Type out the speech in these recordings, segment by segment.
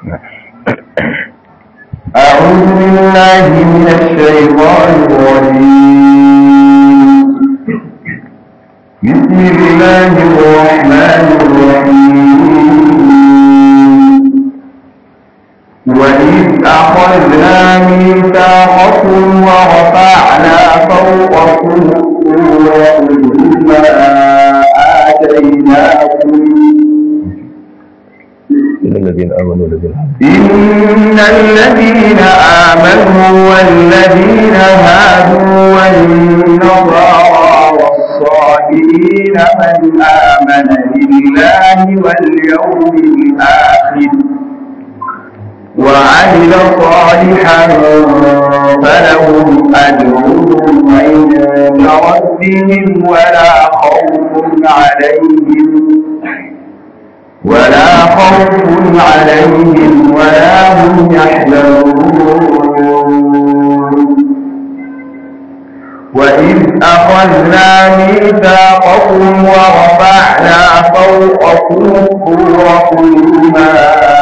أعوذ بالله من الشيطان الرجيم بسم الله الرحمن الرحيم وإذ أخذنا ميثاقكم ورفعنا فوقكم الطور ما آتيناكم إن الذين آمنوا والذين إن الذين آمنوا والذين هادوا والنصارى والصابئين من آمن بالله واليوم الآخر وعمل صالحا فلهم أجرهم عند ربهم ولا خوف عليهم ولا خوف عليهم ولا هم يحزنون وإذ أخذنا ميثاقكم ورفعنا فوقكم الطور خذوا ما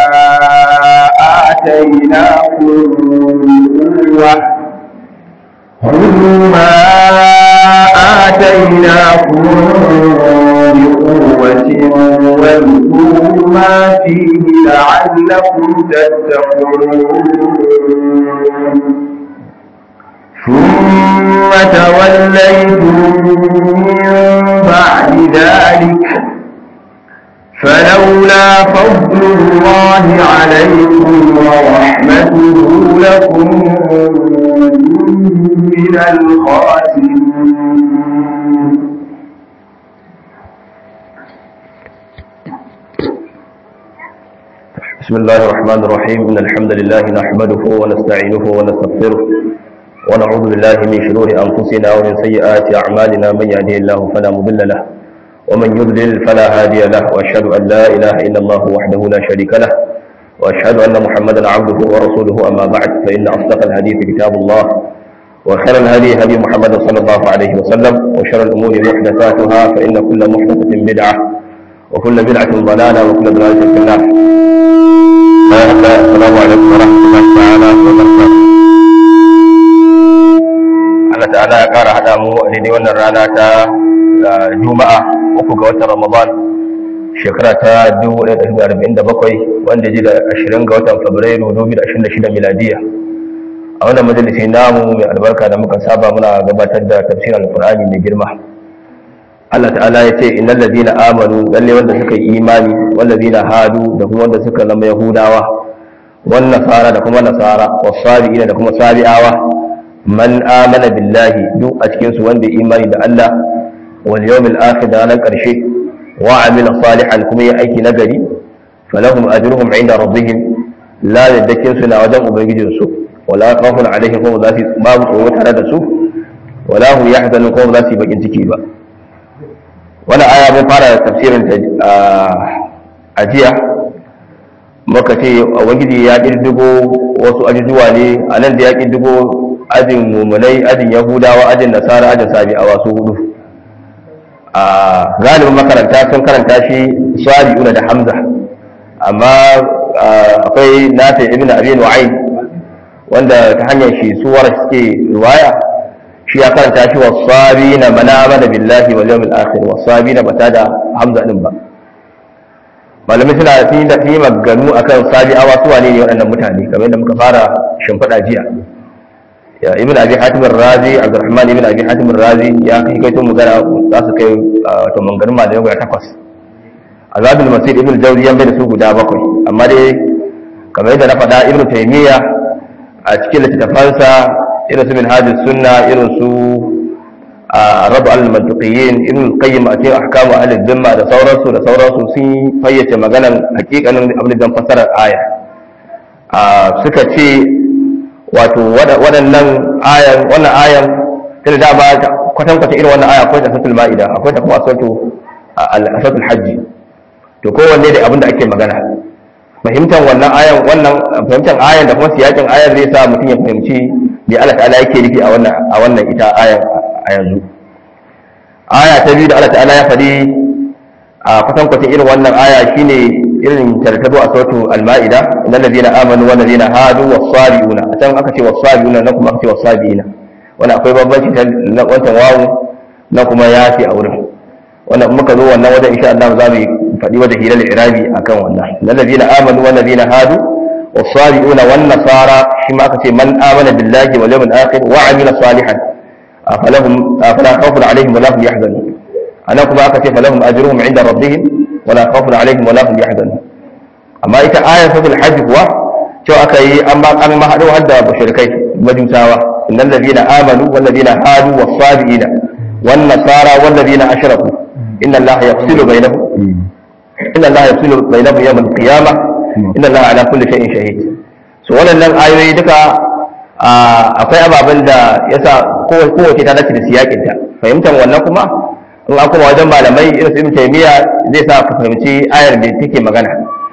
آتيناكم بقوة خذوا ما آتيناكم بقوة واذكروا ما فيه لعلكم تتقون ثم توليتم من بعد ذلك فلولا فضل الله عليكم ورحمته لكنتم من الخاسرين بسم الله الرحمن الرحيم إن الحمد لله نحمده ونستعينه ونستغفره ونعوذ بالله من شرور أنفسنا ومن سيئات أعمالنا من يهده الله فلا مضل له ومن يضلل فلا هادي له وأشهد أن لا إله إلا الله وحده لا شريك له وأشهد أن محمدا عبده ورسوله أما بعد فإن أصدق الحديث كتاب الله وخير الهدي هدي محمد صلى الله عليه وسلم وشر الأمور محدثاتها فإن كل محدثة بدعة وكل بدعة ضلالة وكل ضلالة في النار السلام عليكم ورحمة الله تعالى وبركاته Allah ta'ala ya ƙara haɗa mu a daidai wannan rana ta Juma'a uku ga watan Ramadan shekara ta 1447 wanda ji da 20 ga watan Fabrairu 2026 miladiya. A wannan majalisi namu mai albarka da muka saba muna gabatar da tafsirin Al-Qur'ani mai girma. Allah ta'ala ya ce innal ladina amanu lalle wanda suka yi imani wal ladina hadu da kuma wanda suka zama yahudawa wan nasara da kuma nasara was sabiina da kuma sabi'awa man amana billahi duk a cikin su wanda ya imani da Allah wal yawmil akhir da ranar karshe wa amila salihan kuma ya aiki nagari falahum ajruhum inda rabbihim la yadakin su na wajen ubangijin su wala khawfun alaihim kuma za su babu tsoro tare da su wala hum yahzanun kuma za su yi bakin ciki ba wani aya mun fara tafsirin ta a jiya muka ce ubangiji ya kirdigo wasu ajujuwa ne a nan da ya kirdigo ajin mummunai ajin yahudawa ajin nasara ajin sabi a wasu hudu a galibin makaranta sun karanta shi sabi'una da hamza amma akwai nata ibn abi nu'ayn wanda ta hanyar shi suwar suke riwaya shi ya karanta shi wasabi na mana da billahi wal yawmil akhir wasabi na bata da hamza din ba malamai suna yi da yi maganu akan sabi awa su wane ne waɗannan mutane kamar yadda muka fara shimfiɗa jiya ya ibn abi hatim razi abdurrahman ibn abi hatim razi ya kai kai to magana za su kai wato manganin malamai guda takwas azabul masir ibn jawzi yan bai da su guda bakwai amma dai kamar yadda na faɗa ibn taymiya a cikin littattafansa irin su minhajus sunna irin su rabu al-mantiqiyin ibn qayyim a cikin ahkamu ahli dhimma da sauransu da sauransu sun fayyace maganan hakikanin abin da fasarar aya suka ce wato waɗannan ayan wannan ayan tunda da ba kwatan kwatan irin wannan aya akwai ta suratul maida akwai ta kuma suratul al-suratul hajj to kowanne da abin da ake magana fahimtar wannan ayan wannan fahimtar ayan da kuma siyakin ayan zai sa mutum ya fahimci me Allah ta'ala yake nufi a wannan a wannan ita ayan a yanzu aya ta biyu da Allah ta'ala ya faɗi a kwatan kwatan irin wannan aya shine irin tartazo a sautu al-ma'ida innal ladina amanu wal ladina hadu was-sabiuna a can aka ce was-sabiuna na kuma aka ce was-sabiina wannan akwai bambanci ta na wancan wawu na kuma yafi a wurin wannan in muka zo wannan wajen insha Allah za mu faɗi wata hilal irabi akan wannan innal ladina amanu wal ladina hadu was-sabiuna wan nasara shi ma aka ce man amana billahi wal yawmil akhir wa amila salihan falahum fala khawfun alaihim wa la hum yahzanun anan kuma aka ce falahum ajruhum inda rabbihim wala khawfun alaihim wala hum yahzanun amma ita ayar suratul hajj kuwa cewa aka yi an ba an ma hado hadda mushrikai majusawa innal ladina amanu wal ladina hadu was sabiina wan nasara wal ladina ashraku inna allaha yafsilu bainahum inna allaha yafsilu bainahum yawm al qiyamah inna allaha ala kulli shay'in shahid so wannan ayoyi duka akwai ababen da yasa kowace ta dace da siyakinta fahimtar wannan kuma in an kuma wajen malamai irin su ibn taymiya zai sa ka fahimci ayar da take magana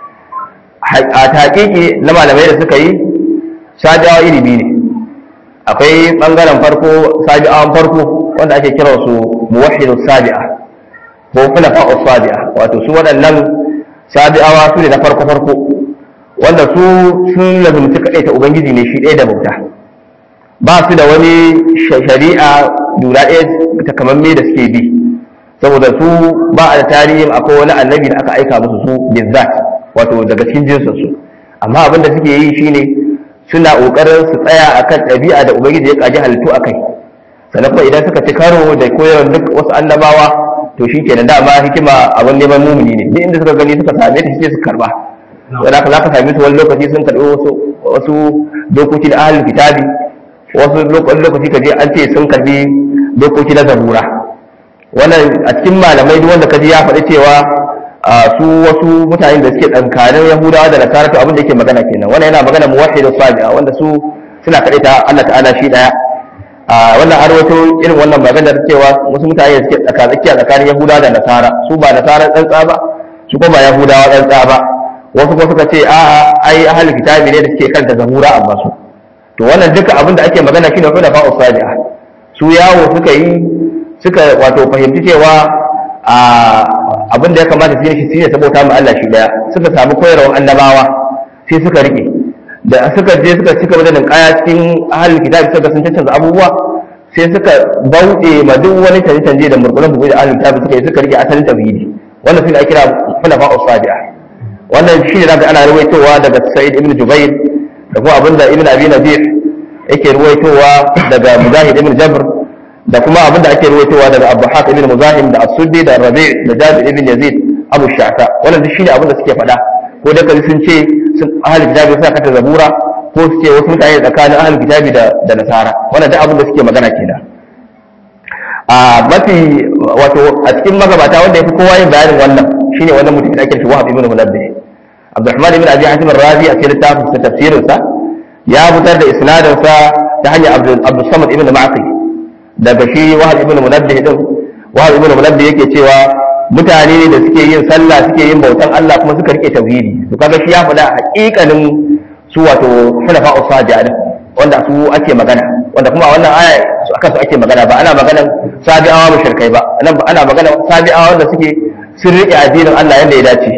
a taƙiƙi na malamai da suka yi sabi'awa iri biyu ne akwai ɓangaren farko sabi'awan farko wanda ake kira su muwahhidu sabi'a ko fulafa'u sabi'a wato su waɗannan sabi'awa su ne na farko farko wanda su sun lazumci kaɗai ta ubangiji ne shi ɗaya da bauta ba su da wani shari'a lura ɗaya takamamme da suke bi saboda su ba a da tarihin akwai wani annabi da aka aika musu su bizzat wato daga cikin jinsin su amma abin da suke yi shine suna kokarin su tsaya akan ɗabi'a da ubangiji ya kaji halittu akai sannan kuma idan suka ci karo da koyarwar duk wasu annabawa to shi kenan dama hikima abin neman mumuni ne duk inda suka gani suka same ta sai su karba sai haka za ka same su wani lokaci sun karɓi wasu wasu dokoki na ahlul kitabi wasu lokaci ka je an ce sun karbi dokoki na zabura wannan a cikin malamai duk wanda kaji ya faɗi cewa su wasu mutane da suke tsankanin yahudawa da nasara to abin da yake magana kenan wannan yana magana muwahhidu sabi'a wanda su suna kaɗai ta Allah ta'ala shi daya wannan an rawaito irin wannan maganar cewa wasu mutane da suke tsakatsakiya tsakanin yahudawa da nasara su ba nasara tsantsa ba su kuma ba yahudawa tsantsa ba wasu kuma suka ce a'a ai ahlul kitabi ne da suke kanta zabura amma su to wannan duka abin da ake magana shine fa da fa'u sabi'a su yawo suka yi suka wato fahimci cewa abin da ya kamata su yi shi ne saboda mu Allah shi daya suka samu koyarwar annabawa sai suka rike da suka je suka cika wajen kaya cikin ahalin kitabi suka sun cancanza abubuwa sai suka bauɗe ma duk wani canje-canje da murkulan bugu da ahalin kitabi suka yi suka rike asalin tauhidi wannan shi ne ake kira fulafa usabi'a wannan shi ne zaka ana rawaitowa daga sa'id ibn jubair da kuma abinda ibn abi nadir yake ruwaitowa daga mujahid ibn jabr da kuma abinda ake ruwaitowa daga abu haq ibn muzahim da as-suddi da rabi' da jabir ibn yazid abu sha'ta wannan duk shine abinda suke faɗa ko da kaji sun ce sun ahli kitabi suna kata zabura ko su ce wasu mutane tsakanin ahli kitabi da da nasara wannan duk abinda suke magana kenan a mafi wato a cikin magabata wanda yafi kowa yin bayanin wannan shine wannan mutum da ake shi wahab ibn munabbih Abdurrahman ibn Abi Hatim ar-Razi a cikin littafin sa tafsirin sa ya fitar da isnadin sa ta hanyar Abdul Samad ibn Ma'qil daga shi Wahab ibn Munabbih din Wahab ibn Munabbih yake cewa mutane ne da suke yin sallah suke yin bautan Allah kuma suka rike tauhidi to kaga shi ya faɗa haƙiƙanin su wato hunafa usadiya wanda su ake magana wanda kuma a wannan aya su akan su ake magana ba ana magana sabi'awa mushrikai ba ana magana sabi'awa wanda suke sun rike addinin Allah yadda ya dace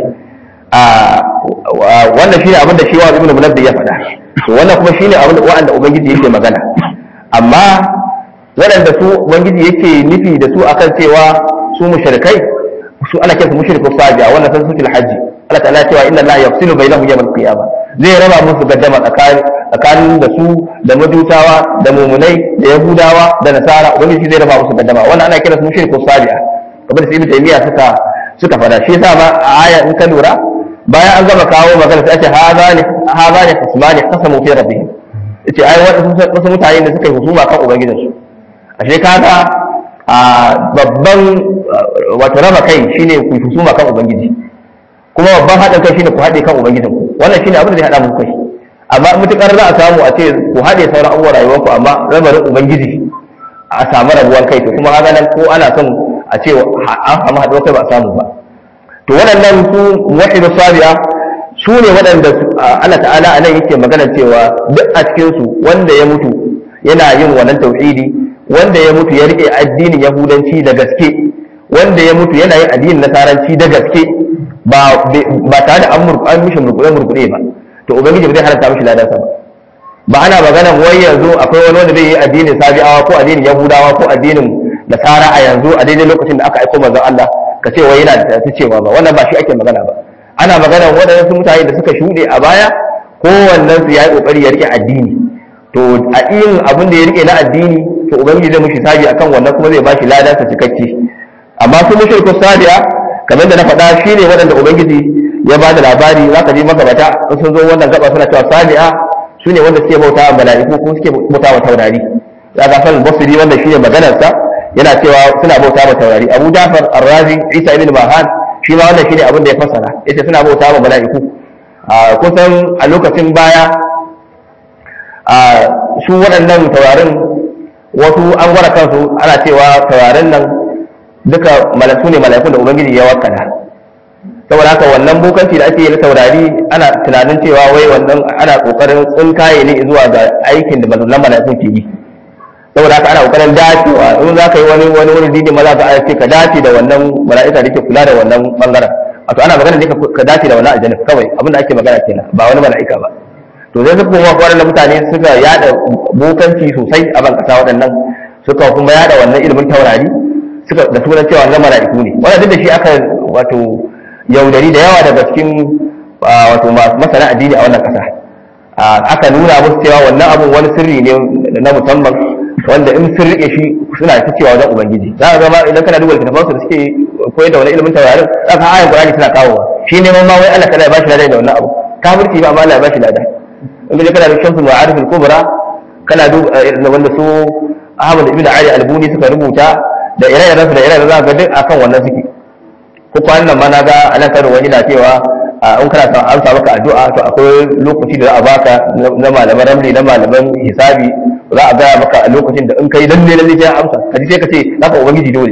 wannan shine abin da shi wa ibnu munabbih ya faɗa to wannan kuma shine abin da wanda ubangiji yake magana amma waɗanda su ubangiji yake nufi da su akan cewa su mushrikai su ana kiransu mushriku sabi'a wannan san sutul hajji Allah ta'ala cewa inna Allah yafsilu bainahum yawm al-qiyamah zai raba musu gaddama tsakanin tsakanin da su da majusawa da mumunai da yahudawa da nasara ubangiji zai raba musu gaddama wannan ana kiransu mushriku sabi'a kamar da ibnu taymiya suka suka fada shi yasa ma a aya in ka lura bayan an gama kawo magana sai ake haza ne haza ne khasmani qasamu fi rabbihim yace ai wasu mutane da suka yi husuma kan ubangijinsu ashe kaga a babban wato raba kai shine ku husuma kan ubangiji kuma babban haɗin kai shine ku haɗe kan ubangijin ku wannan shine abin da zai haɗa muku kai amma mutukar za a samu a ce ku haɗe sauran abubuwan rayuwar ku amma rabarin ubangiji a samu rabuwar kai to kuma haka nan ko ana son a ce an samu haɗuwar kai ba a samu ba to waɗannan su muwahhidu sabi'a su ne waɗanda Allah ta'ala a nan yake magana cewa duk a cikinsu wanda ya mutu yana yin wannan tauhidi wanda ya mutu ya rike addinin yahudanci da gaske wanda ya mutu yana yin addinin nasaranci da gaske ba ba tare da an murku an mishi murkuɗe murkuɗe ba to ubangiji ba zai haramta mishi ladansa ba ba ana magana wai yanzu akwai wani wanda zai yi addinin sabi'awa ko addinin yahudawa ko addinin nasara a yanzu a daidai lokacin da aka aiko manzon Allah ka ce wai yana da ta cewa ba wannan ba shi ake magana ba ana magana waɗansu mutane da suka shuɗe a baya kowannen su ya yi ƙoƙari ya rike addini to a yin abin da ya rike na addini to ubangiji zai mushi sabi akan wannan kuma zai bashi ladan sa cikakke amma su mushriku sabiya kamar da na faɗa shine waɗanda ubangiji ya ba da labari zaka ji magabata in sun zo wannan gaba suna cewa sabi'a su ne wanda suke bauta wa mala'iku ko suke bauta wa taurari ya ga san basiri wanda shine maganar sa yana cewa suna bauta wa taurari abu jafar ar-razi isa ibn mahan shi ma wannan shine abin da ya fassara yace suna bauta wa mala'iku kusan a lokacin baya su waɗannan taurarin wasu an gwara kansu ana cewa taurarin nan duka malaku ne malakun da ubangiji ya wakana saboda haka wannan bokanci da ake yi na taurari ana tunanin cewa wai wannan ana kokarin tsinkaye ne zuwa ga aikin da mazallan malakun ke yi saboda haka ana kokarin dacewa in za ka yi wani wani wani dini maza ka ce ka dace da wannan mala'ika da ke kula da wannan bangaren wato ana magana ne ka dace da wannan aljanna kawai abin da ake magana kenan ba wani mala'ika ba to sai suka kuma kwarar mutane suka yada bokanci sosai a ban kasa waɗannan suka kuma yada wannan ilimin taurari suka da sunan cewa wannan mala'iku ne wannan duk da shi aka wato yaudari da yawa daga cikin wato masana addini a wannan kasa aka nuna musu cewa wannan abun wani sirri ne na musamman wanda in sun rike shi suna ta cewa wajen ubangiji za ka zama idan kana duba littattafan su da suke koyar da wani ilimin taurarin za ka ayan qur'ani tana kawowa shi neman ma wai Allah kada ya bashi lada da wannan abu kafirci ba amma Allah ya bashi lada in ka je kana da shamsul ma'arif al-kubra kana duba wanda su Ahmad ibn Ali al-Buni suka rubuta da ire-iren su da ire-iren za ka ga duk akan wannan suke ko kwanan nan ma na ga anan karo wani na cewa in kana son an samu ka addu'a to akwai lokaci da za a baka na malaman ramli na malaman hisabi za a gaya maka a lokacin da in kai lalle lalle sai ya amsa ka ji sai ka ce zaka ubangiji dole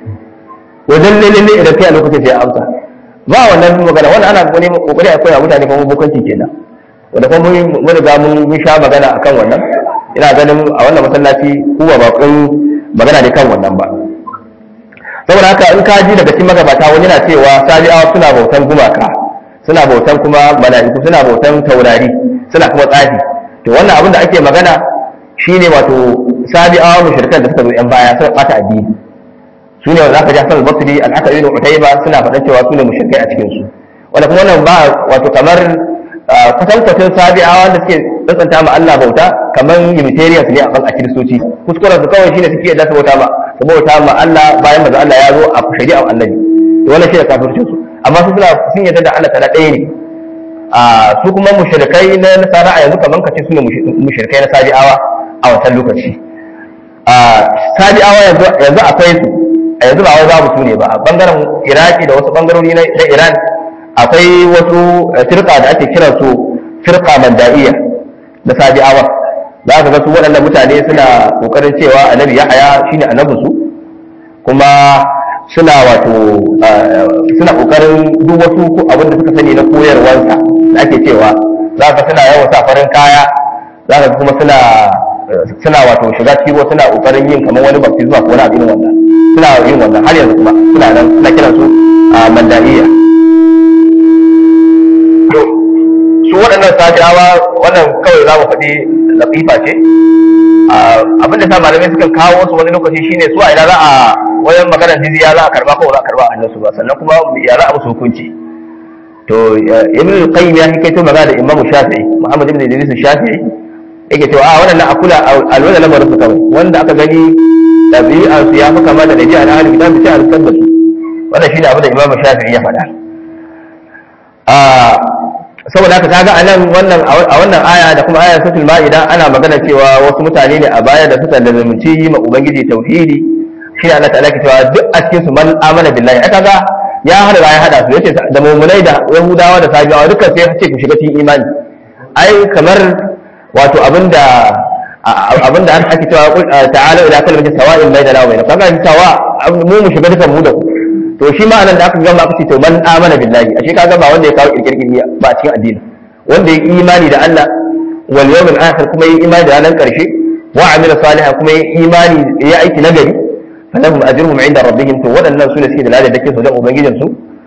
ko lalle lalle idan kai a lokacin sai ya amsa ba wannan magana wannan ana wani kokari a koya mutane kuma bukanci kenan wanda kuma mun riga mun sha magana akan wannan ina ganin a wannan masallaci kuwa ba kun magana ne kan wannan ba saboda haka in ka ji daga cikin magabata wani na cewa sabi'awa suna bautan gumaka suna bautan kuma mala'iku suna bautan taurari suna kuma tsafi to wannan abin da ake magana shine wato sabi'awa mushrikan da suka zo yan baya suka bata addini su ne wanda aka ji Hassan al-Basri al-Haka ibn Utayba suna faɗa cewa su ne mushrikai a cikin su wanda kuma wannan ba wato kamar kwatankwacin sabi'awa da suke tsantsanta ma Allah bauta kamar Unitarians ne a kan a kiristoci kuskuren su kawai shine suke yadda su bauta ma su bauta ma Allah bayan maza Allah ya zo a shari'a annabi to wannan shi ne kafircin su amma su suna sun yadda da Allah ta'ala ɗaya ne a su kuma mushrikai na nasara a yanzu kamar kace su ne mushrikai na sabi'awa a wancan lokaci a sabi'awa yanzu yanzu akwai su a yanzu ba wai babu su ne ba a bangaren Iraki da wasu bangarori na Iran akwai wasu firka da ake kiran su firka mandaiya da sabi'awa za ka ga su waɗannan mutane suna ƙoƙarin cewa annabi yahaya shine annabin su kuma suna wato suna ƙoƙarin duk wasu abin da suka sani na koyarwansa da ake cewa za ka suna yawan safarin kaya za ka kuma suna suna wato shiga cikin ruwa suna ƙoƙarin yin kamar wani baptisma ko wani abin wannan suna yin wannan har yanzu kuma suna nan suna kiransu mandaiya su waɗannan safiyawa wannan kawai za mu faɗi latifa ce abin da sa malamai sukan kawo su wani lokaci shine su a ina za a wajen maganar jizya za a karba ko za a karba a hannunsu ba sannan kuma ya za a musu hukunci to ibn al-qayyim ya kai to magana da imamu shafi'i muhammad ibn idris shafi'i yake cewa a wannan akula alwala lamarin su kawai wanda aka gani ɗabi'ar su ya fi kama da dabi'a na ahlul kitab sai a rikar da su wannan shine abin da imamu shafi'i ya faɗa saboda haka kaga anan wannan a wannan aya da kuma ayar suratul maida ana magana cewa wasu mutane ne a baya da suka lazumci yi ma ubangiji tauhidi shi Allah ta'ala ke cewa duk a cikin su man amana billahi aka ga ya hada ya hada su yace da mu'minai da yahudawa da sabiyawa dukkan sai ce ku shiga cikin imani ai kamar wato abinda abinda an ake cewa ta'ala ila kalmatin sawa'in bainana wa bainakum kaga sawa mu mu shiga dukan mu da ku to shi ma anan da aka gama aka ce to man amana billahi ashe ka ga ba wanda ya kawo kirkirkin ba a cikin addini wanda ya imani da Allah wal yawmil akhir kuma ya imani da ranar karshe wa amila salihan kuma ya imani ya aiki nagari falahum ajruhum inda rabbihim to wadannan su ne suke da ladar dake su da ubangijin su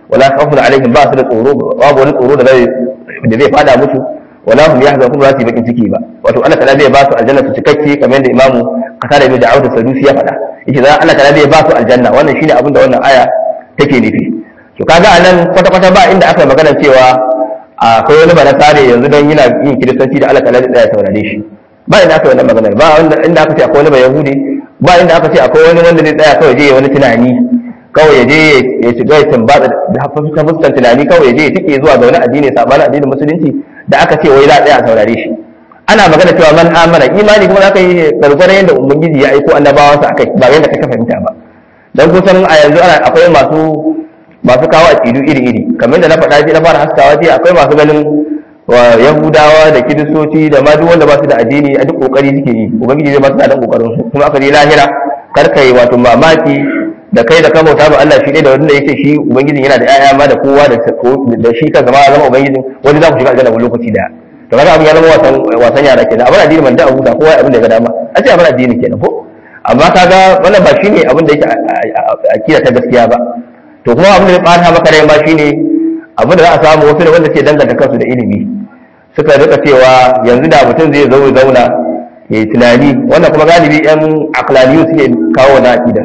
wala khawfun alaihim ba su da tsoro babu wani tsoro da zai da zai fada musu wala hum yahzanun kuma za su yi bakin ciki ba wato Allah ta'ala zai ba su aljanna su cikakke kamar yadda imamu qatada ibn da'ud sadusi ya faɗa yace za Allah ta'ala zai ba su aljanna wannan shine abin da wannan aya take nufi to kaga anan kwata kwata ba inda aka magana cewa akwai wani bana sare yanzu don yana yin kiristanci da Allah ta'ala zai tsaya saurare shi ba inda aka yi wannan maganar ba inda aka ce akwai wani ba yahudi ba inda aka ce akwai wani wanda zai tsaya kawai je wani tunani kawai ya je ya shiga ya tambata da fuskan tunani kawai ya je ya tike zuwa ga wani addini sabanin addinin musulunci da aka ce wai za a tsaya a saurare shi ana magana cewa man amana imani kuma za ka yi gargwaron yadda ubangiji ya aiko annabawansa a kai ba yadda ka fahimta ba dan kusan a yanzu ana akwai masu masu kawo aqidu iri iri kamar da na faɗa ji na fara haskawa ce akwai masu ganin wa yahudawa da kiristoci da ma duk wanda ba su da addini a duk kokari suke yi ubangiji zai ba su da kokarin su kuma aka je lahira kar kai wato mamaki da kai da kamauta ba Allah shi ne da wanda yake shi ubangijin yana da ƴaƴa ma da kowa da da shi kan zama zama ubangijin wani za ku shiga aljanna wani lokaci daya to kaga abin ya zama wasan wasan yara kenan abin addini man da abu da kowa abin da ya ga dama a ce abin addini kenan ko amma kaga wannan ba shine abin da yake akida ta gaskiya ba to kuma abin da ya bata maka rai ma shine abin da za a samu wasu da wanda ke danganta kansu da ilimi suka rika cewa yanzu da mutum zai zo zauna ya yi tunani wannan kuma galibi yan aklaliyu suke kawo na akida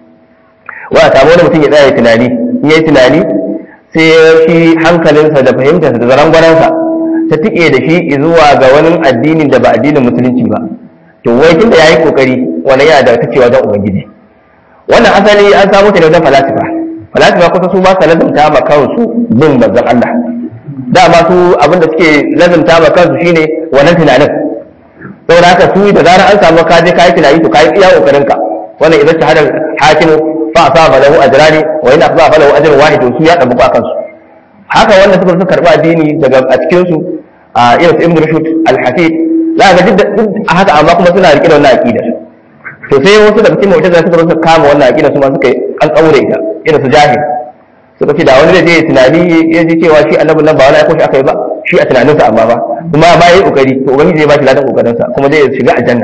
wa a samu wani mutum ya tsaya ya tunani in ya yi tunani sai shi hankalinsa da fahimtarsa da zarangwaransa ta tike da shi zuwa ga wani addinin da ba addinin musulunci ba to wai tunda ya yi kokari wani yana da tacewa wajen ubangiji wannan asali an samu ta ne wajen falasifa falasifa kusa su ba sa lazumta ma kansu bin manzon Allah dama su abinda suke lazumta ma kansu shine wannan tunanin saboda haka su da zarar an samu kaje kayi tunani to kayi iya kokarin ka wannan idan shahadar hakimu fa asaba lahu ajrani wa in asaba lahu ajrun wahid su ya dabu kansu haka wanda suka suka karba addini daga a cikin su a irin su ibn rushd al-hafid za ga duk a haka amma kuma suna rike da wannan aqidar to sai wasu daga cikin mu'tazila suka suka kama wannan aqida su ma suka an kaure ita irin su jahil suka ce da wani zai je tunani ya ji cewa shi annabin nan ba wani aiko shi aka yi ba shi a tunaninsa amma ba kuma ba yi kokari to ubangiji zai ba shi ladan kokarinsa kuma zai shiga aljanna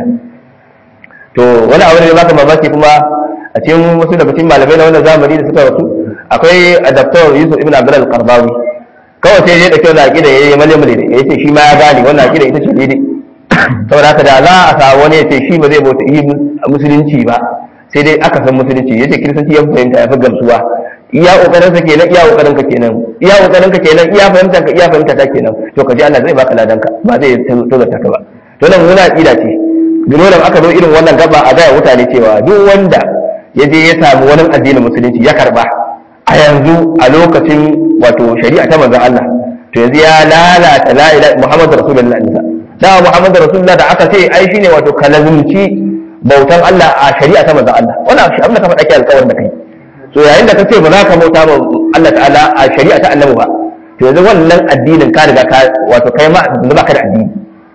to wani abu ne baka mamaki kuma a cikin wasu daga cikin malamai na wannan zamani da suka rasu akwai adaptor Yusuf ibn Abdul al-Qardawi kawai sai ya dauke wannan aqida yayi male male ya ce shi ma ya gane wannan aqida ita ce daidai saboda haka da za a samu wani ya ce shi ba zai bauta yi musulunci ba sai dai aka san musulunci ya ce kiristanci ya fahimta ya fi gamsuwa iya kokarin ka kenan iya kokarin ka kenan iya kokarin ka kenan iya fahimta ka iya fahimta ta kenan to ka ji Allah zai baka ladan ka ba zai tozarta ka ba to nan muna aqida ce dole aka zo irin wannan gaba a gaya mutane cewa duk wanda ya je ya samu wani addinin musulunci ya karba a yanzu a lokacin wato shari'a ta manzon Allah to yanzu ya lalata la ilaha muhammadu rasulullahi nisa da muhammadu rasulullah da aka ce ai shine wato kalazumci bautan Allah a shari'a ta manzon Allah wannan shi abin da ka faɗa ke alƙawarin da kai so yayin da ka ce ba za ka bauta ba Allah ta'ala a shari'a ta annabi ba to yanzu wannan addinin ka riga ka wato kai ma ba ka da addini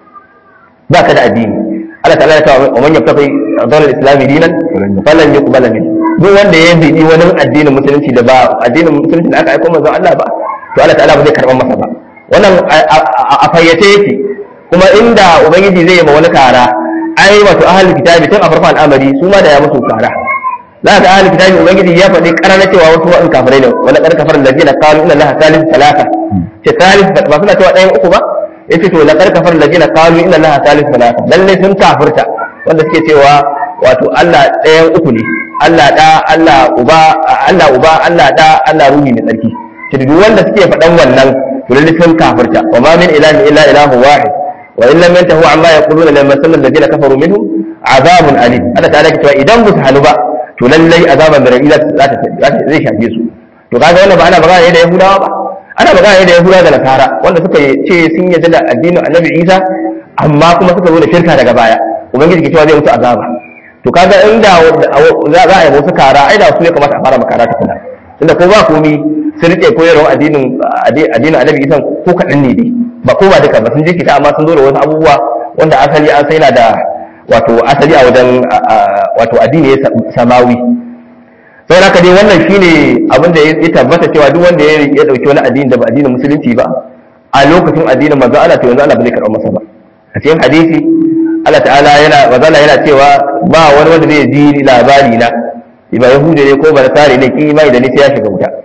ba ka da addini Allah ta'ala ya ce wa man yabtaqi dawal al-islam dinan falan yuqbala min duk wanda ya bi wani addinin musulunci da ba addinin musulunci da aka aika manzon Allah ba to Allah ta'ala ba zai karban masa ba wannan a fayyace yake kuma inda ubangiji zai yi ma wani kara ai wato ahlul kitabi tun a farkon al'amari su ma da ya musu kara za ka ahlul kitabi ubangiji ya faɗi karana cewa wasu wa'in kafirai ne wala kar kafar ladina qalu inna allaha thalith thalatha ce thalith ba suna cewa ɗayan uku ba yace to la kar kafar ladina qalu inna allaha thalith thalatha lalle sun kafirta wanda suke cewa wato Allah ɗayan uku ne Allah da Allah uba Allah uba Allah da Allah ruhi mai tsarki ce duk wanda suke faɗan wannan to lalle sun kafirta wa ma min ilahin illa ilahu wahid وإن لم ينتهوا عما يقولون لما سمى الذين كفروا منهم عذاب أليم أنا تعالى كتوا إذا بس حلبا to lallai azaban da rabi za ta zai shafe su to kaga wannan ba ana magana ne da yahudawa ba ana magana ne da yahudawa da nasara wanda suka ce sun yarda da addinin annabi isa amma kuma suka zo da shirka daga baya ubangiji ke cewa zai mutu azaba to kaga inda za a yi wasu kara ai da su ya kamata a fara makara tukuna tunda ko ba komi sun rike koyarwar addinin addinin annabi isa ko kaɗan ne dai ba ko ba duka ba sun jirkita amma sun zo da wasu abubuwa wanda asali an sai na da wato asali a wajen wato addini ya samawi sai haka dai wannan shine abin da ya tabbata cewa duk wanda ya dauki wani addini da ba addinin musulunci ba a lokacin addinin manzo Allah to yanzu Allah ba zai karɓa masa ba a cikin hadisi Allah ta'ala yana manzo Allah yana cewa ba wani wanda zai ji labari na ba yahudi ne ko ba nasari ne kin imani da ni sai ya shiga wuta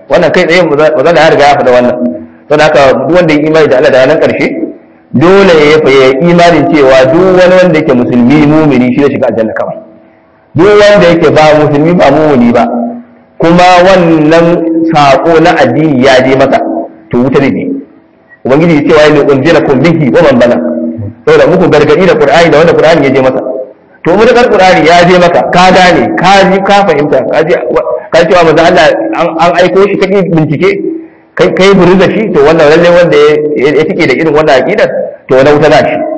wannan kai tsaye ba za ya riga ya faɗa wannan don haka duk wanda ya imani da Allah da ranar ƙarshe dole ya yi imanin cewa duk wani wanda yake musulmi mumini shi zai shiga aljanna kawai duk wanda yake ba musulmi ba mumini ba kuma wannan sako na addini ya je masa to wuta ne ubangiji ya cewa ne unzila kun bihi wa man bala saboda muku gargadi da qur'ani da wanda qur'ani ya je masa to mu da qur'ani ya je maka ka gane ka ji ka fahimta ka ji ka cewa manzo Allah an aiko shi kake bincike kai kai buru da shi to wannan lalle wanda ya tike da irin wannan aqidar to wani wuta za shi